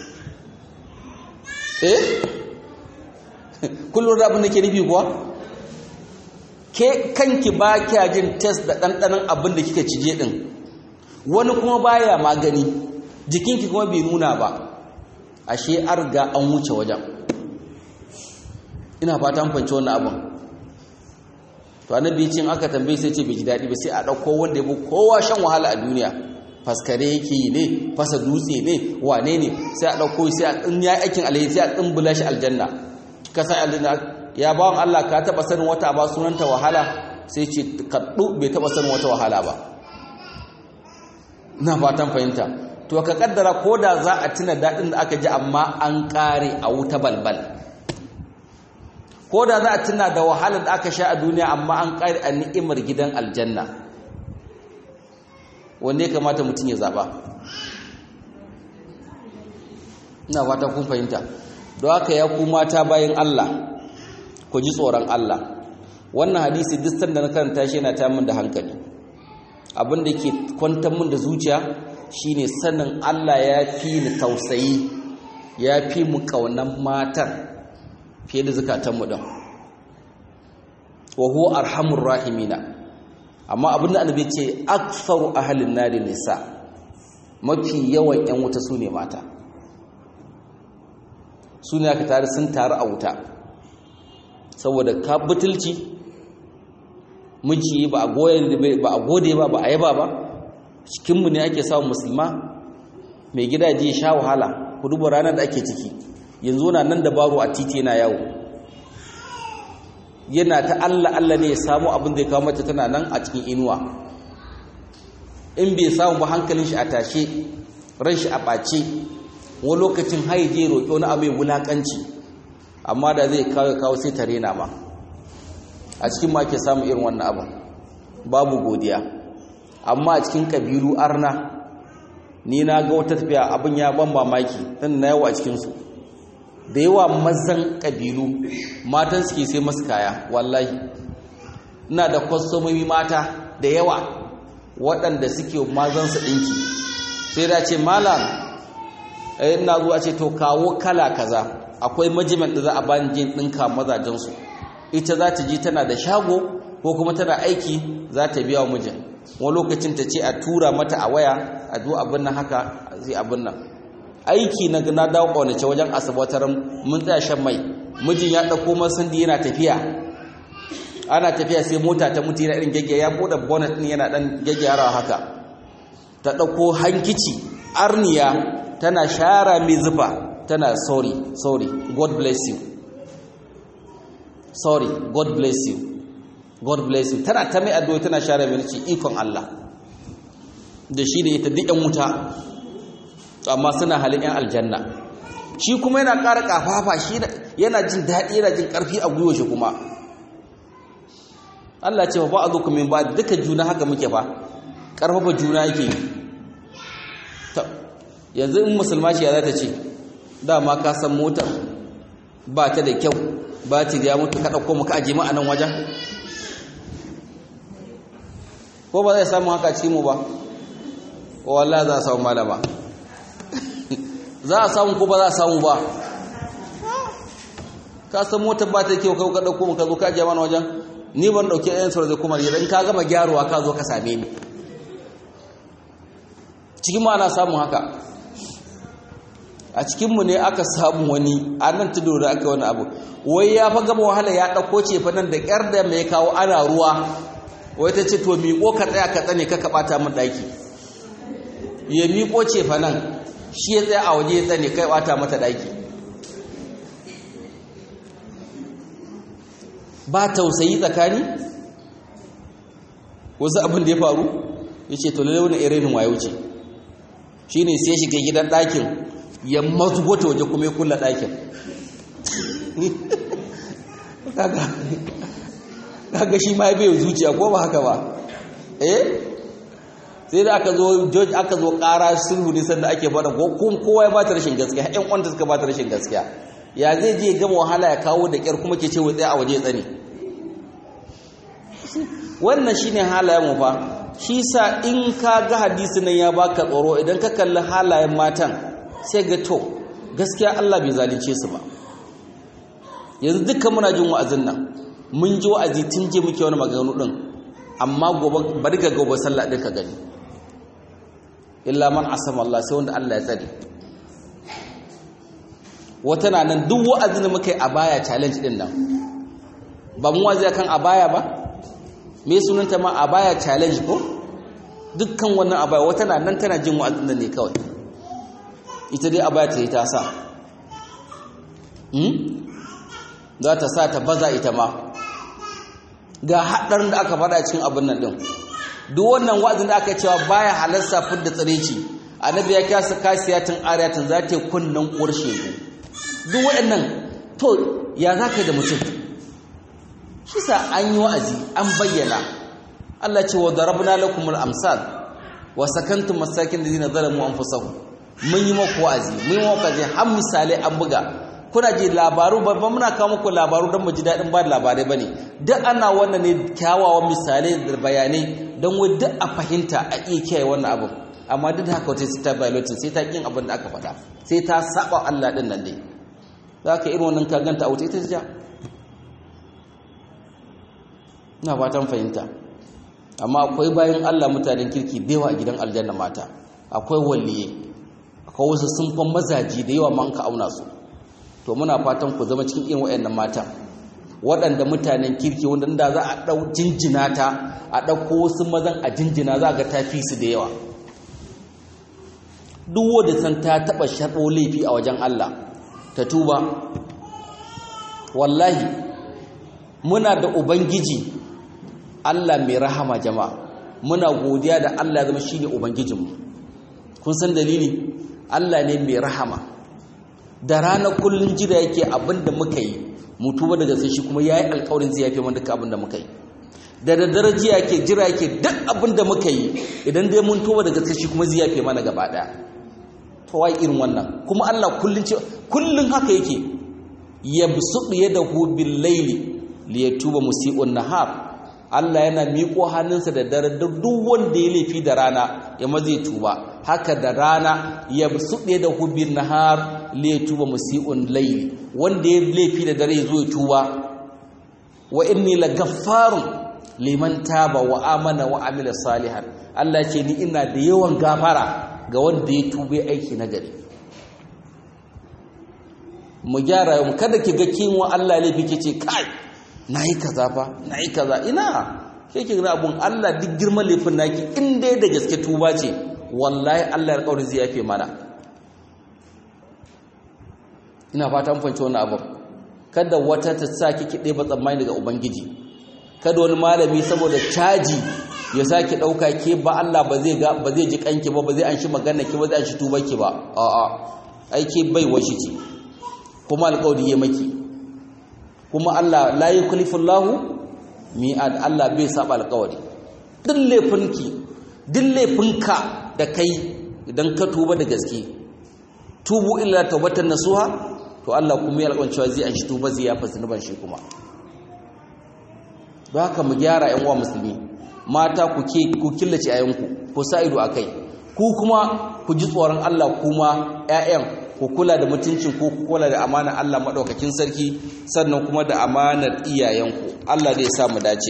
eh kullum da abin da ke nufi kuwa ke kanki ba kya jin test da ɗanɗanon abin da kika cije ɗin wani kuma baya magani jikinki kuma bai nuna ba ashe arga an wuce wajen ina fata an fanci wannan abin to annabi cin aka tambaye sai ce bai ji daɗi ba sai a ɗauko wanda ya bi kowa shan wahala a duniya faskare yake yi ne fasa dutse ne wane ne sai a ɗauko sai a ɗin ya aikin alheri sai a ɗimbula shi aljanna ka sa aljanna ya bawan Allah ka taɓa sanin wata ba sunanta wahala sai ce kaɗu bai taɓa sanin wata wahala ba na fatan fahimta to ka kaddara ko da za a tuna daɗin da aka ji amma an ƙare a wuta balbal ko da za a tuna da wahalar da aka sha a duniya amma an ƙare a ni'imar gidan aljanna wanda ya kamata mutum ya zaɓa ina fata kun fahimta don haka ya ku mata bayan Allah ku ji tsoron Allah wannan hadisi duk sanda na karanta shi yana ta min da hankali abin da ke kwantar min da zuciya shine sanin Allah ya fi ni tausayi ya fi mu kaunan matan fiye da zukatanmu din wa huwa arhamur rahimina amma abin da annabi ce aktharu ahlin nari nisa mafi yawan yan wuta sune mata sune aka tare sun taru a wuta saboda ka butulci miji ba a goye ba a gode ba ba a yaba ba cikinmu ne ake samun musulma mai gidaje sha wahala ku duba ranar da ake ciki yanzu na nan da baro a titi yana yawo yana ta Allah Allah ne ya samu abin da ya kawo mace tana nan a cikin inuwa in bai samu ba hankalin shi a tashe ran shi a ɓace wani lokacin haije roƙi wani abu mai wulaƙanci amma da zai kawo kawo sai tare na ma a cikin ma ke samun irin wannan abin babu godiya amma a cikin kabilu arna ni na ga wata tafiya abin ya ban mamaki dan na yawa a cikinsu da yawa mazan kabilu matan suke sai masu kaya wallahi ina da kwastomomi mata da yawa waɗanda suke mazansu ɗinki sai da ce malam ina zuwa ce to kawo kala kaza akwai majiman da za a bani jin ɗinka mazajensu ita za ta ji tana da shago ko kuma tana aiki za ta biya wa mijin wani lokacin ta ce a tura mata a waya a zo abin nan haka zai abin nan aiki na na dawo ƙaunace wajen asabatar mun tsaya shan mai mijin ya ɗauko masandi yana tafiya ana tafiya sai mota ta mutu yana irin gyaggyara ya buɗe bonnet ɗin yana ɗan gyaggyara haka ta ɗauko hankici arniya tana shara mai zufa tana sorry sorry god bless you sorry god bless you god bless you tana ta mai addu'a tana share mai ce ikon Allah da shi da ita duk yan wuta amma suna halin yan aljanna shi kuma yana ƙara ƙafafa shi yana jin daɗi yana jin ƙarfi a gwiwa shi kuma Allah ce ba a zo kuma ba duka juna haka muke ba ƙarfafa juna yake yanzu in musulma shi ya za ta ce dama ka san motar ba ta da kyau ba ta ya mutu ka ɗauko muka aje a nan wajen ko ba zai samu haka cikin mu ba wallah za a samu malama za a samu ko ba za a samu ba ka san motar ba ta da kyau kai ka ɗauko muka zo ka aje mana wajen ni ban ɗauke ɗayan sauran zai kuma idan ka gama gyaruwa ka zo ka same ni cikin ma ana samun haka a cikinmu ne aka samu wani a nan tudu da aka wani abu wai ya fa gama wahala ya ɗauko ce fa nan da ƙyar da mai kawo ana ruwa wai ta ce to miƙo ka tsaya ka tsane ka ɓata min ɗaki ya miƙo ce fa nan shi ya tsaya a waje ya tsane kai ɓata mata ɗaki ba tausayi tsakani wasu abin da ya faru ya ce to lalle wani irin wayo ce shi ne sai shiga gidan ɗakin ya mazubo ta waje kuma ya kulla ɗakin kaga shi ma bai zuciya ko ba haka ba eh sai da aka zo george aka zo ƙara sulhu ne sanda ake faɗa ko kowa ya bata rashin gaskiya ƴan wanda suka bata rashin gaskiya ya zai je gama wahala ya kawo da ƙyar kuma ke ce wai tsaye a waje tsane wannan shine halayen mu fa shi sa in ka ga hadisi nan ya baka tsoro idan ka kalli halayen matan sai ga to gaskiya Allah bai zalunce su ba yanzu dukkan muna jin wa'azin nan mun ji wa'azi tun je muke wani maganganu din amma gobe bari ga gobe sallah din ka gani illa man asama Allah sai wanda Allah ya tsare wata na nan duk wa'azin da muka yi a baya challenge din nan ba mu wazi kan a baya ba me sunanta ma a baya challenge ko dukkan wannan a baya wata na nan tana jin wa'azin nan ne kawai ita dai a baya ta yi ta sa za ta sa ta baza ita ma ga haɗarin da aka faɗa cikin abin nan ɗin duk wannan wa'azin da aka cewa baya halarsa fidda tsireci annabi ya kyasa kasiyatin ariyatin za ta yi kunnen uwar shegu duk waɗannan to ya za ka yi da mutum shi sa an yi wa'azi an bayyana Allah ce wa darabna lakumul amsal wa sakantum masakin ladina zalamu anfusahum mun yi maku wa'azi mun yi maku wa'azi har misalai an buga kuna ji labaru babban muna kawo muku labaru don mu ji daɗin ba da labarai ba ne duk ana wannan ne kyawawan misalai da bayanai don wai duk a fahimta a iya kiyaye wannan abin amma duk da haka wata sai ta violating sai ta kin abin da aka faɗa sai ta saba Allah ɗin nan dai za ka irin wannan ka ganta a wuta ita ta ja ina fatan fahimta amma akwai bayan Allah mutanen kirki bewa a gidan aljanna mata akwai waliye akwai wasu sun fan mazaji da yawa ma an ka auna su to muna fatan ku zama cikin irin waɗannan matan waɗanda mutanen kirki wanda da za a ɗau jinjina ta a ɗauko wasu mazan a jinjina za ga ta fi su da yawa duk wanda san ta taɓa sharɓo laifi a wajen Allah ta tuba wallahi muna da ubangiji Allah mai rahama jama'a muna godiya da Allah ya zama shine ubangijinmu kun san dalili Allah ne mai rahama da rana kullun jira yake abinda muka yi mutuwa daga sai shi kuma yayi alƙawarin zai yafe mana duka abinda muka yi da daddare jiya yake jira yake duk abinda muka yi idan dai mun tuba daga sai shi kuma zai yafe mana gaba daya to wai irin wannan kuma Allah kullun ce kullun haka yake yabsutu yadahu bil layli liyatuba musii'un nahar Allah yana miƙo hannunsa da dare duk wanda ya laifi da rana ya maze tuba haka da rana ya suɗe da hubin nahar le tuba musi'un layli wanda ya laifi da dare zo ya tuba wa inni la gaffarun liman taba wa amana wa amila salihan Allah ce ni ina da yawan gafara ga wanda ya tuba aiki na gari mu gyara mu kada ki ga kinwa Allah laifi kice kai na yi kaza fa na yi kaza ina ke ke gina abun Allah duk girman laifin naki in dai da gaske tuba ce wallahi Allah ya kauri zai yafe mana ina fata mun fahimci wannan abun kada wata ta sa kiki ɗeba tsammani daga ubangiji kada wani malami saboda caji ya saki ɗauka ke ba Allah ba zai ga ba zai ji kanki ba ba zai an shi magana ki ba zai an shi tuba ki ba a'a aike bai washi ce kuma alƙawari ya maki kuma Allah la yukallifu Allahu mi'ad Allah bai saba alƙawari duk laifinki duk laifinka da kai idan ka tuba da gaske tubu illa tawbatan nasuha to Allah kuma ya alƙawarin cewa zai an shi tuba zai yafa zunuban shi kuma don haka mu gyara ƴan uwa musulmi mata ku ke ku killace ayanku ku sa ido akai ku kuma ku ji tsoron Allah kuma ƴaƴan ku kula da mutuncin ku ku kula da amanar Allah madaukakin sarki sannan kuma da amanar iyayenku Allah zai sa mu dace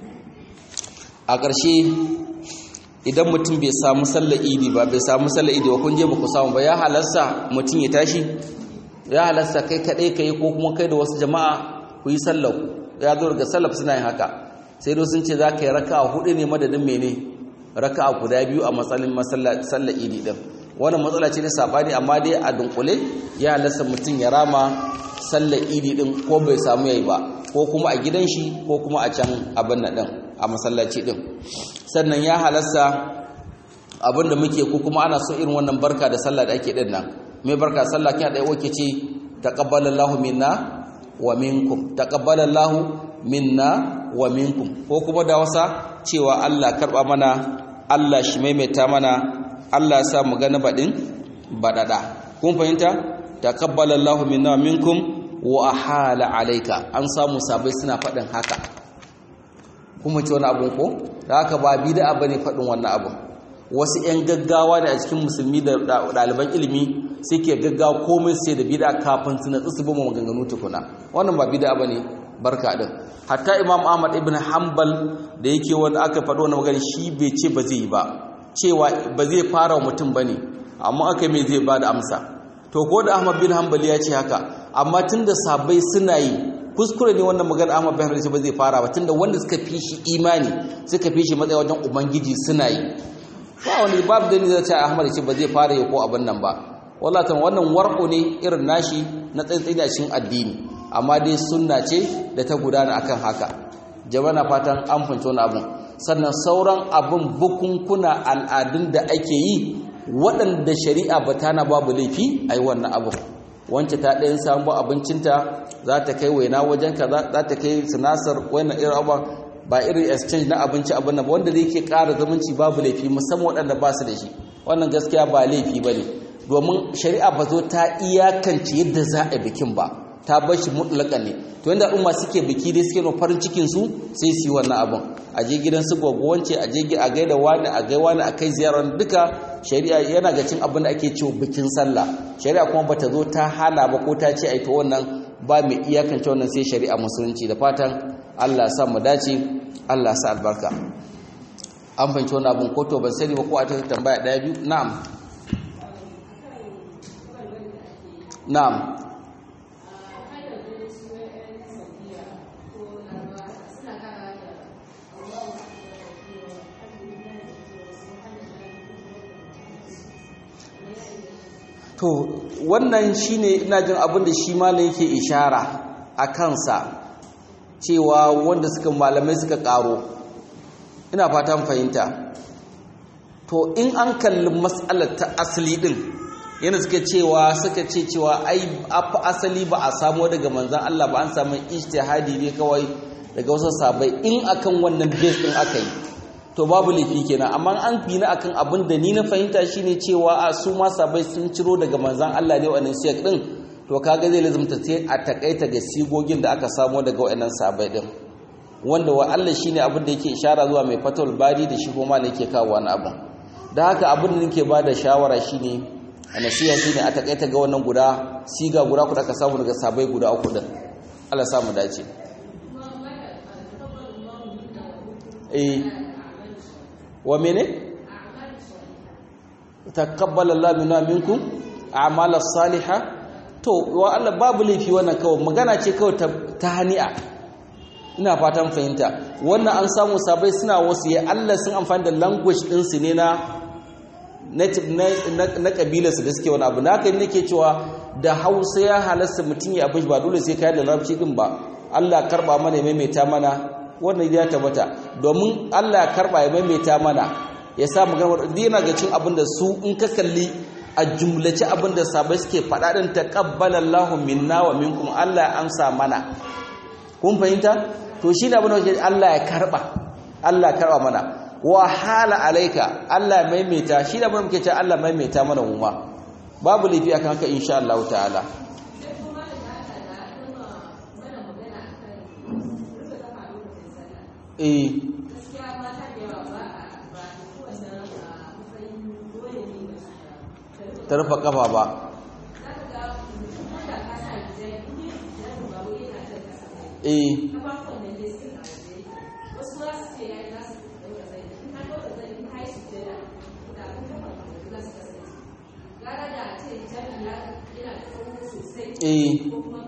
a ƙarshe idan mutum bai samu sallar idi ba bai samu sallar idi ba kun je ba ku samu ba ya halarsa mutum ya tashi ya halarsa kai kaɗai ka yi ko kuma kai da wasu jama'a ku yi sallar ya zo daga sallar suna yin haka sai dai sun ce za ka yi raka a hudu ne madadin mene raka a guda biyu a matsalin sallar idi ɗin wannan matsala ce na saɓani amma dai a dunkule ya halarsa mutum ya rama sallar idi ɗin ko bai samu yayi ba ko kuma a gidan shi ko kuma a can abin na ɗin a masallaci ɗin sannan ya halasta abin da muke ko kuma ana so irin wannan barka da sallah da ake ɗin nan mai barka sallah kina ɗaya wake ce taqabbalallahu minna wa minkum taqabbalallahu minna wa minkum ko kuma da wasa cewa Allah karba mana Allah shi maimaita mana Allah ya sa mu ga na baɗin baɗaɗa kun fahimta taqabbalallahu minna wa minkum wa ahala alaika an samu sabai suna faɗin haka kuma ce wani abun ko da haka ba bid'a bane faɗin wannan abun wasu 'yan gaggawa ne a cikin musulmi da ɗaliban ilimi suke gaggawa komai sai da bid'a kafin su natsu su bama maganganu tukuna wannan ba bid'a bane barka din hatta imam ahmad ibn hanbal da yake wanda aka faɗo wani magana shi bai ce ba zai yi ba cewa ba zai fara wa mutum bane amma aka mai zai ba da amsa to ko da ahmad bin hanbal ya ce haka amma tunda sabai suna yi kuskure ne wannan magana Ahmad bin Hanbal ba zai fara ba tunda wanda suka fi shi imani suka fi shi matsayi wajen ubangiji suna yi ba wani babu da ni zai ce Ahmad ce ba zai fara yi ko abin nan ba wallahi tan wannan warko ne irin nashi na tsantsani a cikin addini amma dai sunna ce da ta gudana akan haka jama'a na fatan an fahimci wani abun sannan sauran abin bukunkuna al'adun da ake yi waɗanda shari'a ba ta na babu laifi a yi wannan abin wance ta ɗayan samu abincinta za ta kai waina wajen ka za ta kai sinasar wannan irin abuwa ba irin exchange na abinci abin nan wanda zai ke ƙara zumunci babu laifi musamman waɗanda ba su da shi wannan gaskiya ba laifi ba ne domin shari'a ba zo ta iyakance yadda za a bikin ba ta bar shi mutlaka ne to yanda al'umma suke biki dai suke no farin cikin su sai su yi wannan abin a je gidan su gwagwance a je a gaida wani a gai wani a kai ziyarar duka shari'a yana ga cin abin da ake cewa bikin sallah shari'a kuma bata zo ta hana ba ko ta ce ai to wannan ba mai iyakance wannan sai shari'a musulunci da fatan Allah sa mu dace Allah sa albarka an fahimci wannan abin ko to ban sani ba ko a ta tambaya daya biyu na'am na'am to wannan shine ina jin abin da shi malam yake ishara a kansa cewa wanda suka malamai suka karo ina fatan fahimta to in an kalli matsalar ta asali din yana suka cewa suka ce cewa ai afa asali ba a samu daga manzan Allah ba an samu ijtihadi ne kawai daga wasu sabai in akan wannan base din aka yi to babu laifi kenan amma an fi na akan abin da ni na fahimta shine cewa a su ma sabai sun ciro daga manzan Allah ne wannan shek din to kaga zai lazumta sai a takaita ga sigogin da aka samo daga wayannan sabai din wanda wa Allah shine abin da yake ishara zuwa mai fatul bari da shi kuma ne yake kawo wani abin da haka abin da nake bada shawara shine a nasiha shine a takaita ga wannan guda siga guda ku da aka samu daga sabai guda uku din Allah sa mu dace eh wa mene taqabbala Allah minna minkum a'mal as-salihah to wa Allah babu laifi wannan kawai magana ce kawai ta hani'a ina fatan fahimta wannan an samu sabai suna wasu ya Allah sun amfani da language din su ne na na kabilar su da suke wani abu na kai nake cewa da Hausa ya halasta mutum ya abin ba dole sai kai da larabci din ba Allah karba mana ya maimaita mana wannan ya tabbata domin Allah ya karba ya maimaita mana ya sa magana yana ga cin abin da su in ka kalli a jumlace abin da sabai suke faɗa din taqabbalallahu minna wa minkum Allah ya amsa mana kun fahimta to shi ne abin da Allah ya karba Allah ya karba mana wa hala alaika Allah ya maimaita shi ne abin da muke cewa Allah maimaita mana mu ma babu lafi akan haka insha Allah ta'ala eh ta rufa kafa ba eh eh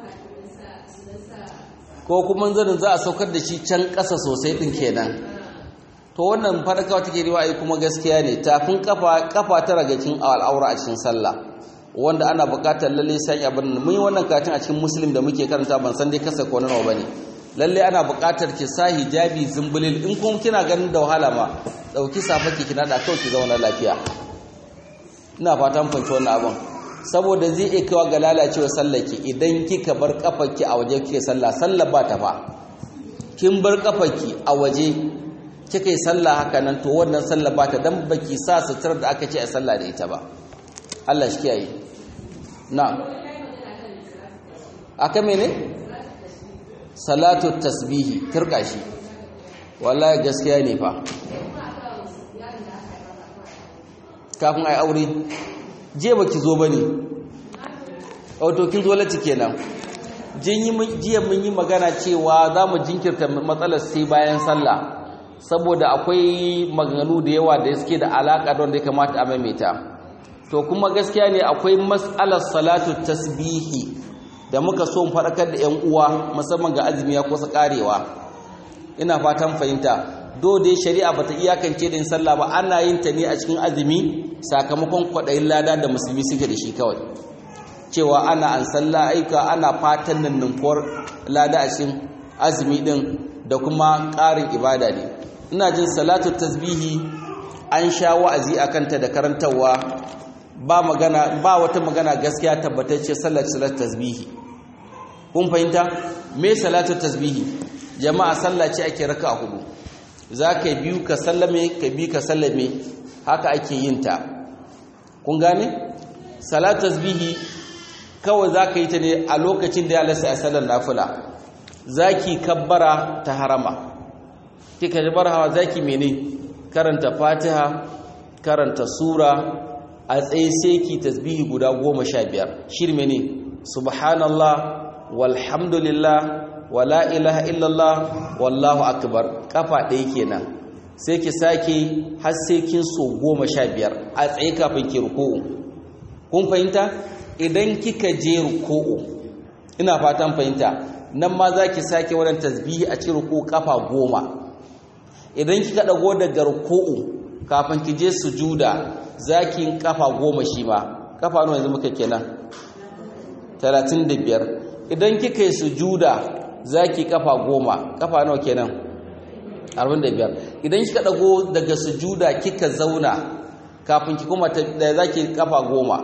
ko kuma zanin za a saukar da shi can ƙasa sosai ɗin kenan to wannan farkawa take riwa ai kuma gaskiya ne tafin kafa kafa ta ragacin al'aura a cikin sallah wanda ana buƙatar lalle sai abin mun yi wannan katin a cikin muslim da muke karanta ban san dai kasa ko nawa bane lalle ana buƙatar ki sa hijabi zumbulil in kuma kina ganin da wahala ma dauki safaki ki nada kawai ki zauna lafiya ina fatan fanci wannan abin saboda zai iya kawo ga lalacewa sallaki idan kika bar kafarki a waje kike sallah sallah ba ta fa kin bar kafarki a waje kika yi sallah haka nan to wannan sallah ba ta dan baki sa sutura da aka ce a sallah da ita ba Allah shi kiyaye na'am aka mene salatu tasbihi turka shi wallahi gaskiya ne fa kafin ai aure je baki zo bane auto kin zo lati kenan jiya mun yi magana cewa za mu jinkirta matsalar sai bayan sallah saboda akwai maganganu da yawa da suke da alaka don da ya kamata a maimaita to kuma gaskiya ne akwai mas'alar salatu tasbihi da muka so mu faɗakar da 'yan uwa musamman ga azumi ya kusa karewa ina fatan fahimta do dai shari'a bata iyakance din sallah ba ana yin ta ne a cikin azumi sakamakon kwaɗayin lada da musulmi suke da shi kawai cewa ana an sallah aika ana fatan nan ninkuwar lada a cikin azumi din da kuma ƙarin ibada ne ina jin salatu tasbihi an sha wa'azi a kanta da karantarwa ba magana ba wata magana gaskiya tabbatacce sallar salat tasbihi kun fahimta me salatu tasbihi jama'a sallah ce ake raka a hudu za ka biyu ka sallame ka bi ka sallame haka ake yin ta kun gane salat tasbihi kawai za ka yi ta ne a lokacin da ya lasa a sallar nafila za ki kabbara ta harama kika jabar hawa za ki mene karanta fatiha karanta sura a tsaye sai ki tasbihi guda goma sha biyar shirme ne subhanallah walhamdulillah wala ilaha illallah wallahu akbar kafa ɗaya kenan sai ki sake har sai kin so goma sha biyar a tsaye kafin ki ruku'u kun fahimta idan kika je ruku'u ina fatan fahimta nan ma za ki sake wannan tasbihi a cikin ruku'u kafa goma idan kika dago daga ruku'u kafin ki je sujuda za ki yin kafa goma shi ma kafa nawa yanzu muka kenan 35 idan kika yi sujuda za ki kafa goma kafa nawa kenan 45 idan kika dago daga sujuda kika zauna kafin ki kuma da za ki kafa goma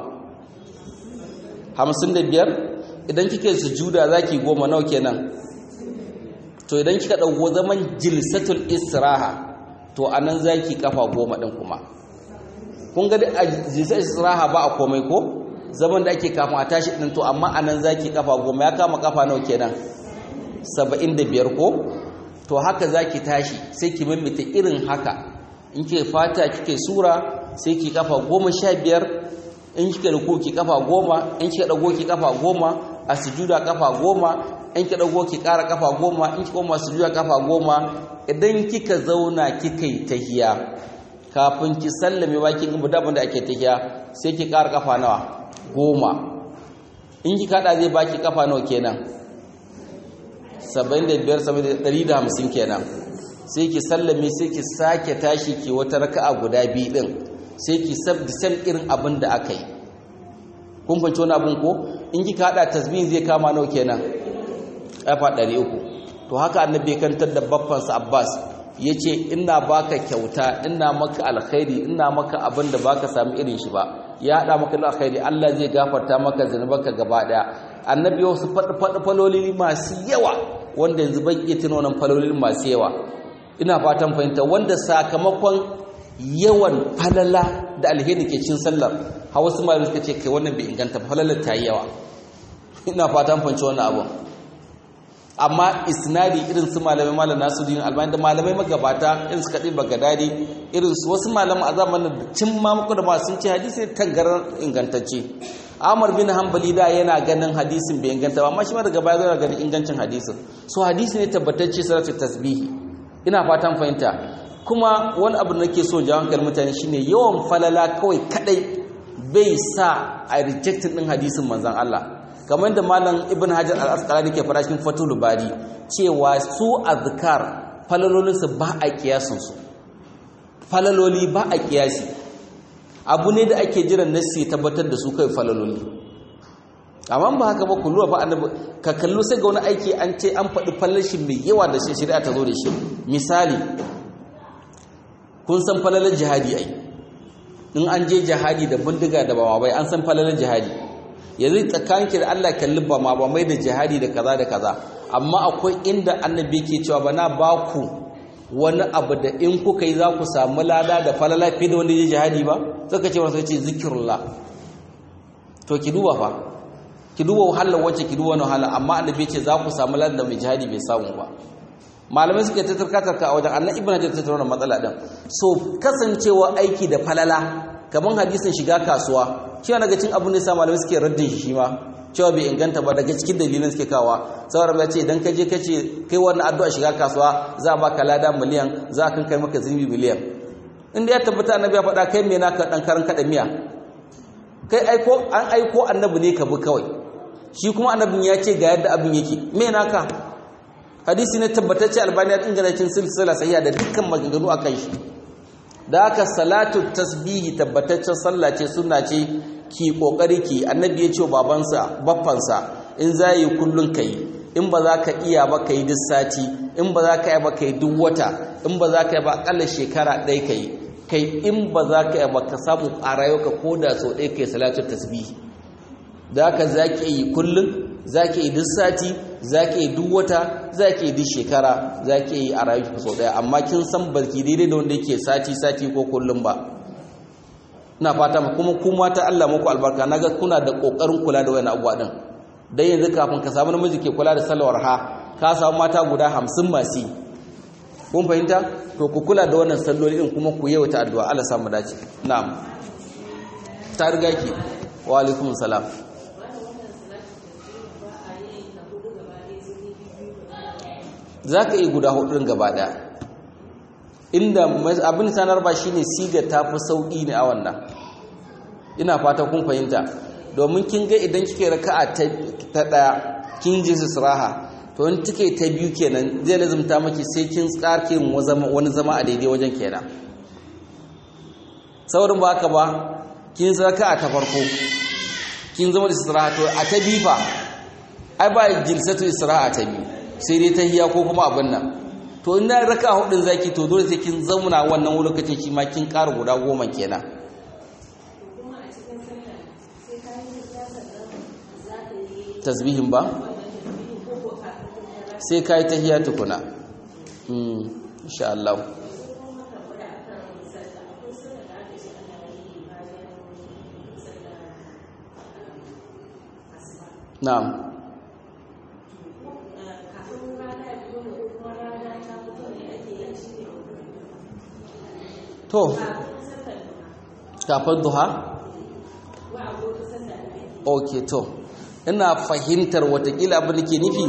55 idan kika yi sujuda za ki goma nawa kenan to idan kika dago zaman jilsatul istiraha to anan za ki kafa goma din kuma kun ga a jilsatul istiraha ba a komai ko zaman da ake kafin a tashi din to amma anan za ki kafa goma ya kama kafa nawa kenan saba'in da biyar ko to haka za ki tashi sai ki maimaita irin haka in ke fata kike sura sai ki kafa goma sha biyar in kika ruku ki kafa goma in kika dago ki kafa goma a sujuda kafa goma in kika dago ki kara kafa goma in kika koma sujuda kafa goma idan kika zauna kika yi tahiya kafin ki sallame bakin gaba da da ake tahiya sai ki kara kafa nawa goma in kika hada zai baki kafa nawa kenan 75-150 kenan sai ki sallame sai ki sake tashi ki wata raka'a guda biyu din sai ki sabbi sam irin abin da aka yi kun fahimci wani abin ko in kika hada tasbihin zai kama nawa kenan kafa 300 to haka annabi kantar da babbansa Abbas yace ina baka kyauta ina maka alkhairi ina maka abin da baka samu irin shi ba ya hada maka da alkhairi Allah zai gafarta maka zanubanka gaba daya annabi wasu faɗi falolili masu yawa wanda yanzu ban iya tuno nan falolin masu yawa ina fatan fahimta wanda sakamakon yawan falala da alheri ke cin sallar har wasu malamai suka ce kai wannan bai inganta falalar ta yi yawa ina fatan fahimci wannan abun amma isnadi irin su malamai malam nasuddin albani da malamai magabata irin su kadin bagadadi irin su wasu malaman a zamanin da cin ma muku da ma sun ce hadisi tangarar ingantacce Amr bin Hanbali da yana ganin hadisin bai inganta ba amma shi ma daga baya zai ganin ingancin hadisin so hadisi ne tabbatacce salatu tasbihi ina fatan fahimta kuma wani abu da nake so jawo hankalin mutane shine yawan falala kawai kadai bai sa a rejectin din hadisin manzon Allah kamar da malam ibn hajar al-asqalani ke fara cikin fatul bari cewa su azkar falalolinsu ba a kiyasin su falaloli ba a kiyasi abu ne da ake jiran nassi tabbatar da su kai falaloli amma ba haka ba kullu ba annabi ka kallo sai ga wani aiki an ce an faɗi falashi mai yawa da shi shari'a ta zo da shi misali kun san falalar jihadi ai in an je jihadi da bindiga da bawa bai an san falalar jihadi yanzu tsakaninki da Allah kalli ba ma ba mai da jihadi da kaza da kaza amma akwai inda annabi ke cewa bana ba ku wani abu da in kuka yi za ku samu lada da falala fiye da wanda ya jihadi ba suka ce masu ce zikirullah to ki duba fa ki duba wahalar wacce ki duba wani wahala amma annabi ce za ku samu lada da mai jihadi bai samu ba malamai suke ta tarkatarka a wajen annan ibn hajar ta tattauna matsala din so kasancewa aiki da falala kamar hadisin shiga kasuwa shi daga cikin abin da sa malamai suke raddin shi shi ma cewa bai inganta ba daga cikin dalilan suke kawa saboda ba ce idan ka je ka ce kai wannan addu'a shiga kasuwa za a baka lada miliyan za a kan kai maka zunubi miliyan inda ya tabbata annabi ya faɗa kai me naka dan karan kada miya kai aiko an aiko annabi ne ka bi kawai shi kuma annabin ya ce ga yadda abin yake me naka hadisi ne tabbatacce albani ya inganta cikin silsila sahiha da dukkan maganganu akan shi da haka salatu tasbihi tabbataccen sallah ce sunna ce ki kokari ki annabi ya ce babansa baffansa in za yi kullun kai in ba za ka iya ba kai duk sati in ba za ka yi ba kai duk wata in ba za ka yi ba akalla shekara ɗaya kai kai in ba za ka yi ba ka samu a rayuwarka ko da sau ɗaya kai salatu tasbihi da haka za ki yi kullun za ki yi duk sati za ki yi duk wata za ki yi duk shekara za ki yi a rayuwarki sau ɗaya amma kin san barki daidai da wanda yake sati sati ko kullum ba ina fata kuma kuma ta Allah muku albarka naga kuna da kokarin kula da wayannan abubuwa din dan yanzu kafin ka samu namiji ke kula da salawar ha ka samu mata guda 50 masu kun fahimta to ku kula da wannan salloli din kuma ku yawaita addu'a Allah samu dace na'am ta riga ki wa alaikum salam za ka iya guda hudun gaba daya inda abin sanar ba shine siga ta fi sauƙi ne a wannan ina fata kun fahimta domin kin ga idan kike raka'a ta daya kin ji siraha to in kike ta biyu kenan zai lazumta maki sai kin tsarke wani zama a daidai wajen kenan saurin ba haka ba kin raka'a ta farko kin zama da istiraha to a ta biyu fa ai ba jilsatu istiraha ta biyu sai dai tahiya ko kuma abin nan to ina raka hudun zaki to dole sai kin zauna wannan lokacin shi ma kin ƙara guda goma kenan tasbihin ba sai kai tahiya tukuna mm insha Allah na'am to kafin duha ok to ina fahimtar watakila abin da ke nufi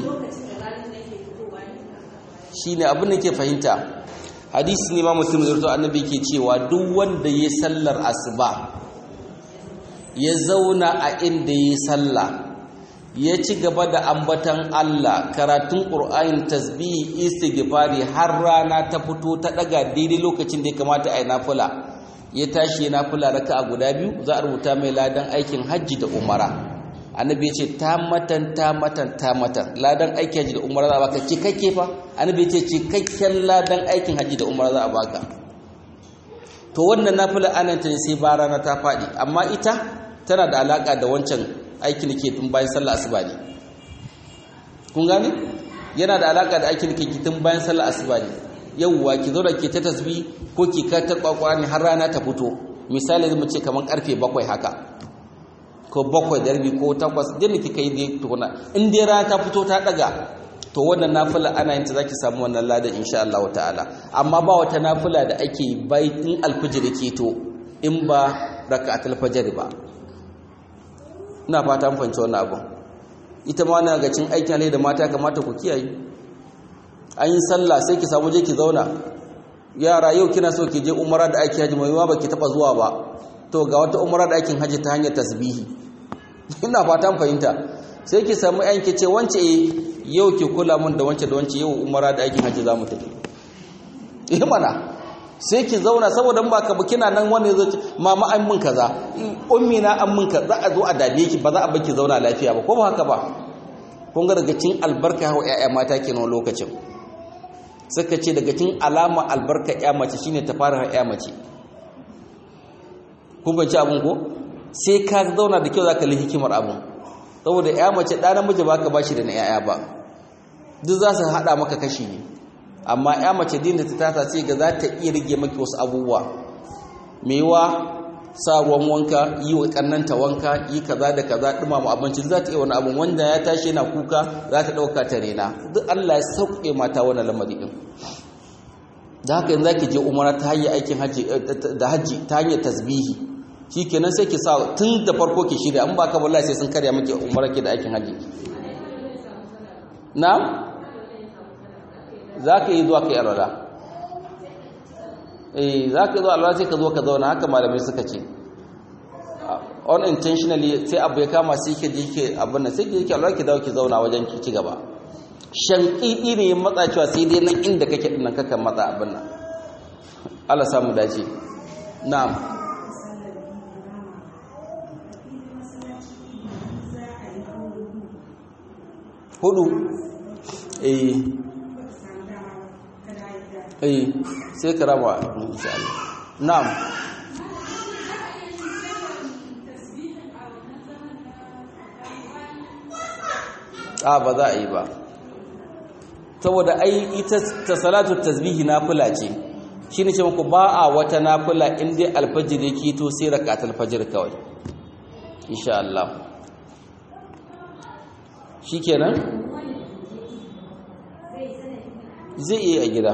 shi ne abin da ke fahimta hadisi ne ma musulun zurto annabi ke cewa duk wanda ya sallar asuba ya zauna a inda ya salla ya ci gaba da ambatan Allah karatun ƙur'ayin tasbihi istighfari har rana ta fito ta daga daidai lokacin da ya kamata a yi nafula ya tashi ya nafula raka a guda biyu za a rubuta mai ladan aikin hajji da umara annabi ya ce ta matan ta matan ta matan ladan aikin hajji da umara za a baka cikakke fa annabi ya ce cikakken ladan aikin hajji da umara za a baka to wannan nafila ana ta sai ba rana ta faɗi amma ita tana da alaka da wancan aikin da ke tun bayan sallah asuba ne kun gane yana da alaka da aikin da ke tun bayan sallah asuba ne yawwa ki zo da ke ta tasbi ko ki ka ta kwakwani har rana ta fito misali zai ce kamar karfe bakwai haka ko bakwai da rabi ko takwas din ki kai dai tukuna in dai rana ta fito ta daga to wannan nafila ana yin ta zaki samu wannan ladan insha Allah ta'ala amma ba wata nafila da ake bai in alfijir ke to in ba raka'atul fajr ba ina fata mun fahimci wannan abu ita ma na ga cin aikin alai da mata kamata ku kiyaye an yi sallah sai ki samu je ki zauna yara yau kina so ki je umara da aiki haji mai ba ki taba zuwa ba to ga wata umara da aikin haji ta hanyar tasbihi ina fatan fahimta sai ki samu yan ki ce wance yau ki kula mun da wance da wance yau umara da aikin haji zamu tafi eh mana sai ki zauna saboda ba ka kina nan wani zai mama an mun kaza ummi na an mun kaza a zo a dame ki ba za a baki zauna lafiya ba ko ba haka ba kun ga daga cin albarka hawa ƴaƴa mata kenan lokacin suka ce daga cin alama albarka ƴa mace shine ta fara ƴa mace kun banci abun ko sai ka zauna da kyau zaka li hikimar abun saboda ƴa mace ɗa namiji baka bashi da na ƴaƴa ba duk za su haɗa maka kashi ne amma ƴa mace din da ta tata sai ga za ta iya rige maki wasu abubuwa mewa sa ruwan wanka yi wa kannanta wanka yi kaza da kaza dumama abinci za ta iya wani abin wanda ya tashi yana kuka za ta ɗauka ta rena duk Allah ya sauke mata wannan lamari din da haka yanzu zaki je umara ta hanyar aikin haji da haji ta hanyar tasbihi shikenan sai ki sa tun da farko ki shirya in ba ka wallahi sai sun karya miki umara ki da aikin haji na za ka yi zuwa ka yi alwala eh za ka zo alwala sai ka zo ka zauna haka malamai suka ce unintentionally sai abu ya kama sai ke je ke abin nan sai ke yake alwala ki dawo ki zauna wajen ki ci gaba shankidi ne matsa cewa sai dai nan inda kake din nan kaka matsa abin nan Allah samu dace na'am hudu eh eh sai ka raba insha Allah na'am a ba za a yi ba saboda ai ita ta salatu tasbihi nafila ce shine ce muku ba a wata nafila in dai alfajir yake to sai rakatul fajr kawai insha Allah shikenan zai iya a gida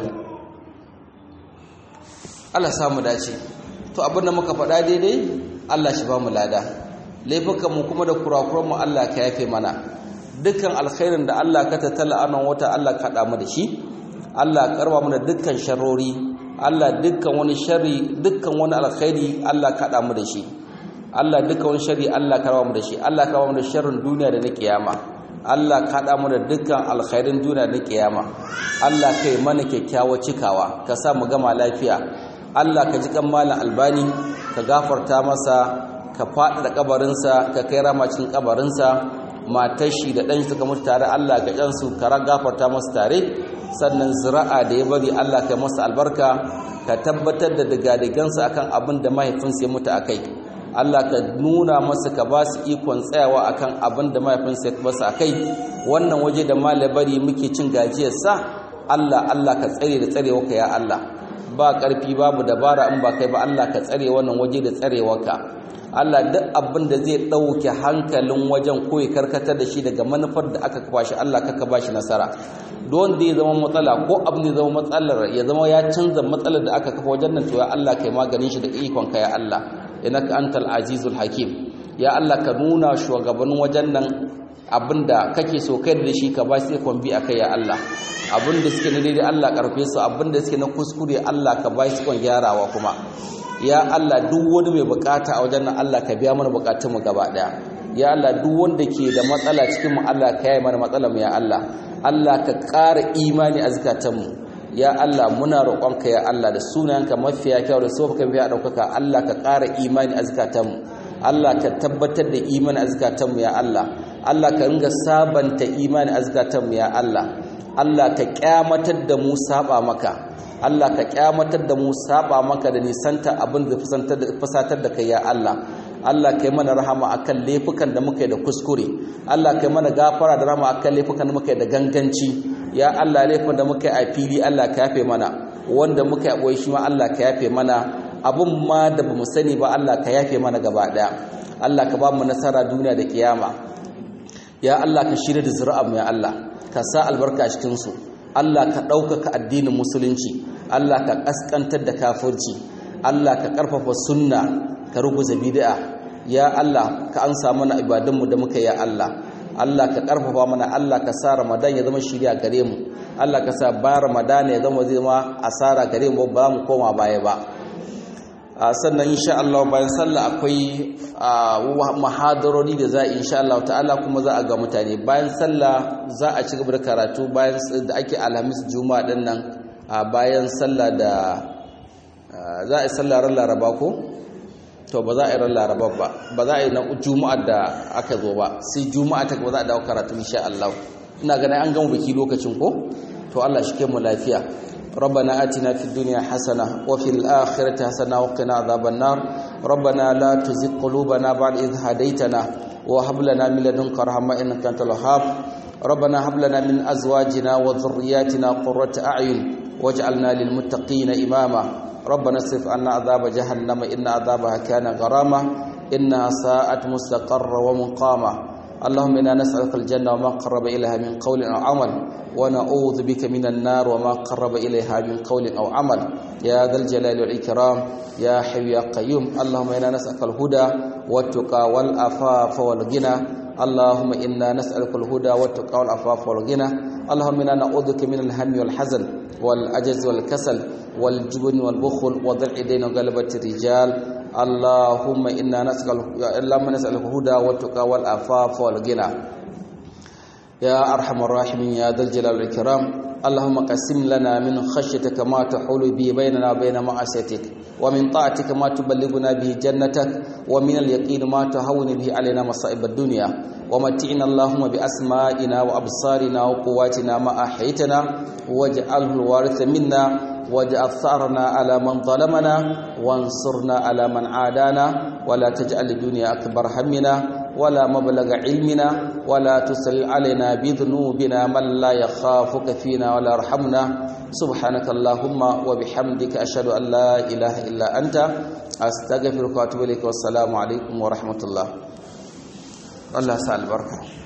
Allah samu dace to abinda muka faɗa daidai Allah shi ba mu lada laifukan mu kuma da kurakuran mu Allah ka yafe mana dukkan alkhairin da Allah ka tattala anan wata Allah ka haɗa mu da shi Allah karba mu da dukkan sharrori Allah dukkan wani sharri dukkan wani alkhairi Allah ka haɗa mu da shi Allah dukkan wani sharri Allah ka raba mu da shi Allah ka raba mu da sharrin duniya da na kiyama Allah ka haɗa mu da dukkan alkhairin duniya da na kiyama Allah ka yi mana kyakkyawar cikawa ka sa mu gama lafiya Allah ka ji kan malam albani ka gafarta masa ka faɗaɗa kabarinsa ka kai ramacin kabarinsa matar shi da ɗan suka mutu tare Allah ga ɗansu ka gafarta masu tare sannan zira'a da ya bari Allah ka masa albarka ka tabbatar da digadigansa akan abin da mahaifinsa ya mutu akai Allah ka nuna masa ka ba su ikon tsayawa akan abin da mahaifinsa ya basu akai wannan waje da malabari muke cin gajiyarsa Allah Allah ka tsare da tsarewarka ya Allah ba ƙarfi babu dabara in ba kai ba Allah ka tsare wannan waje da tsarewarka Allah duk abin da zai ɗauke hankalin wajen ko ya karkatar da shi daga manufar da aka kafa shi Allah ka ba shi nasara don da ya zama matsala ko abin da ya zama matsalar ya zama ya canza matsalar da aka kafa wajen nan to ya Allah kai maganin shi da ikon ka ya Allah innaka antal azizul hakim ya Allah ka nuna shugabannin wajen nan abinda kake so kai da shi ka ba shi ikon bi akai ya Allah abinda suke na daidai Allah karfe su abinda suke na kuskure Allah ka ba shi ikon gyarawa kuma ya Allah duk wani mai bukata a wajen nan Allah ka biya mana bukatun mu gaba daya ya Allah duk wanda ke da matsala cikin mu Allah ka yi mana matsalar mu ya Allah Allah ka ƙara imani a zakatan mu ya Allah muna roƙonka ya Allah da sunayenka mafiya kyau da sofa biya daukaka Allah ka ƙara imani a zakatan mu Allah ka tabbatar da imani a zakatan mu ya Allah Allah ka ringa sabanta imani a zakatan mu ya Allah Allah ka kyamatar da mu saba maka Allah ka kyamatar da mu saba maka da nisanta abin da fusatar da kai ya Allah Allah kai mana rahama akan laifukan da muka yi da kuskure Allah kai mana gafara da rahama akan laifukan da muka yi da ganganci ya Allah laifin da muka yi a fili Allah ka yafe mana wanda muka yi a shi ma Allah ka yafe mana abun ma da bamu sani ba Allah ka yafe mana gaba daya Allah ka ba mu nasara duniya da kiyama ya Allah ka shirya da zuri'ar mu ya Allah ka sa albarka a cikin su Allah ka ɗaukaka addinin musulunci Allah ka ƙasƙantar da kafirci Allah ka ƙarfafa sunna ka ruguza bid'a ya Allah ka ansa mana ibadunmu da muka ya Allah Allah ka ƙarfafa mana Allah ka sa Ramadan ya zama shirya gare mu Allah ka sa bayan Ramadan ya zama zama asara gare mu ba mu koma baya ba sannan insha Allah bayan sallah akwai muhadarori da za a insha Allah ta'ala kuma za a ga mutane bayan sallah za a ci gaba da karatu bayan da ake alhamis juma'a din nan bayan sallah da za a yi sallah ran laraba ko to ba za a yi ran laraba ba ba za a yi na juma'a da aka zo ba sai juma'a ta ba za a dawo karatu insha Allah ina ganin an gama biki lokacin ko to Allah shi ke mu lafiya ربنا آتنا في الدنيا حسنة وفي الآخرة حسنة وقنا عذاب النار ربنا لا تزغ قلوبنا بعد إذ هديتنا وهب لنا من لدنك رحمة إنك أنت الوهاب ربنا هب لنا من أزواجنا وذرياتنا قرة أعين واجعلنا للمتقين إماما ربنا اصرف عنا عذاب جهنم إن عذابها كان غراما إنها ساءت مستقرا ومقاما اللهم إنا نسألك الجنة وما قرب إليها من قول أو عمل ونعوذ بك من النار وما قرب إليها من قول أو عمل يا ذا الجلال والإكرام يا حي يا قيوم اللهم إنا نسألك الهدى والتقى والعفاف والغنى اللهم إنا نسألك الهدى والتقى والعفاف والغنى اللهم إنا نعوذ بك من الهم والحزن والعجز والكسل والجبن والبخل وضع الدين وغلبة الرجال اللهم إنا نسأل اللهم نسألك الهدى والتقى والعفاف والغنى يا أرحم الراحمين يا ذا الجلال والإكرام اللهم قسم لنا من خشيتك ما تحول به بيننا وبين معصيتك ومن طاعتك ما تبلغنا به جنتك ومن اليقين ما تهون به علينا مصائب الدنيا ومتعنا اللهم بأسمائنا وأبصارنا وقواتنا ما أحيتنا واجعله الوارث منا واجعل ثأرنا على من ظلمنا وانصرنا على من عادانا ولا تجعل الدنيا أكبر همنا ولا مبلغ علمنا ولا تسل علينا بذنوبنا من لا يخافك فينا ولا يرحمنا سبحانك اللهم وبحمدك أشهد أن لا إله إلا أنت أستغفرك وأتوب إليك والسلام عليكم ورحمة الله الله سأل بركة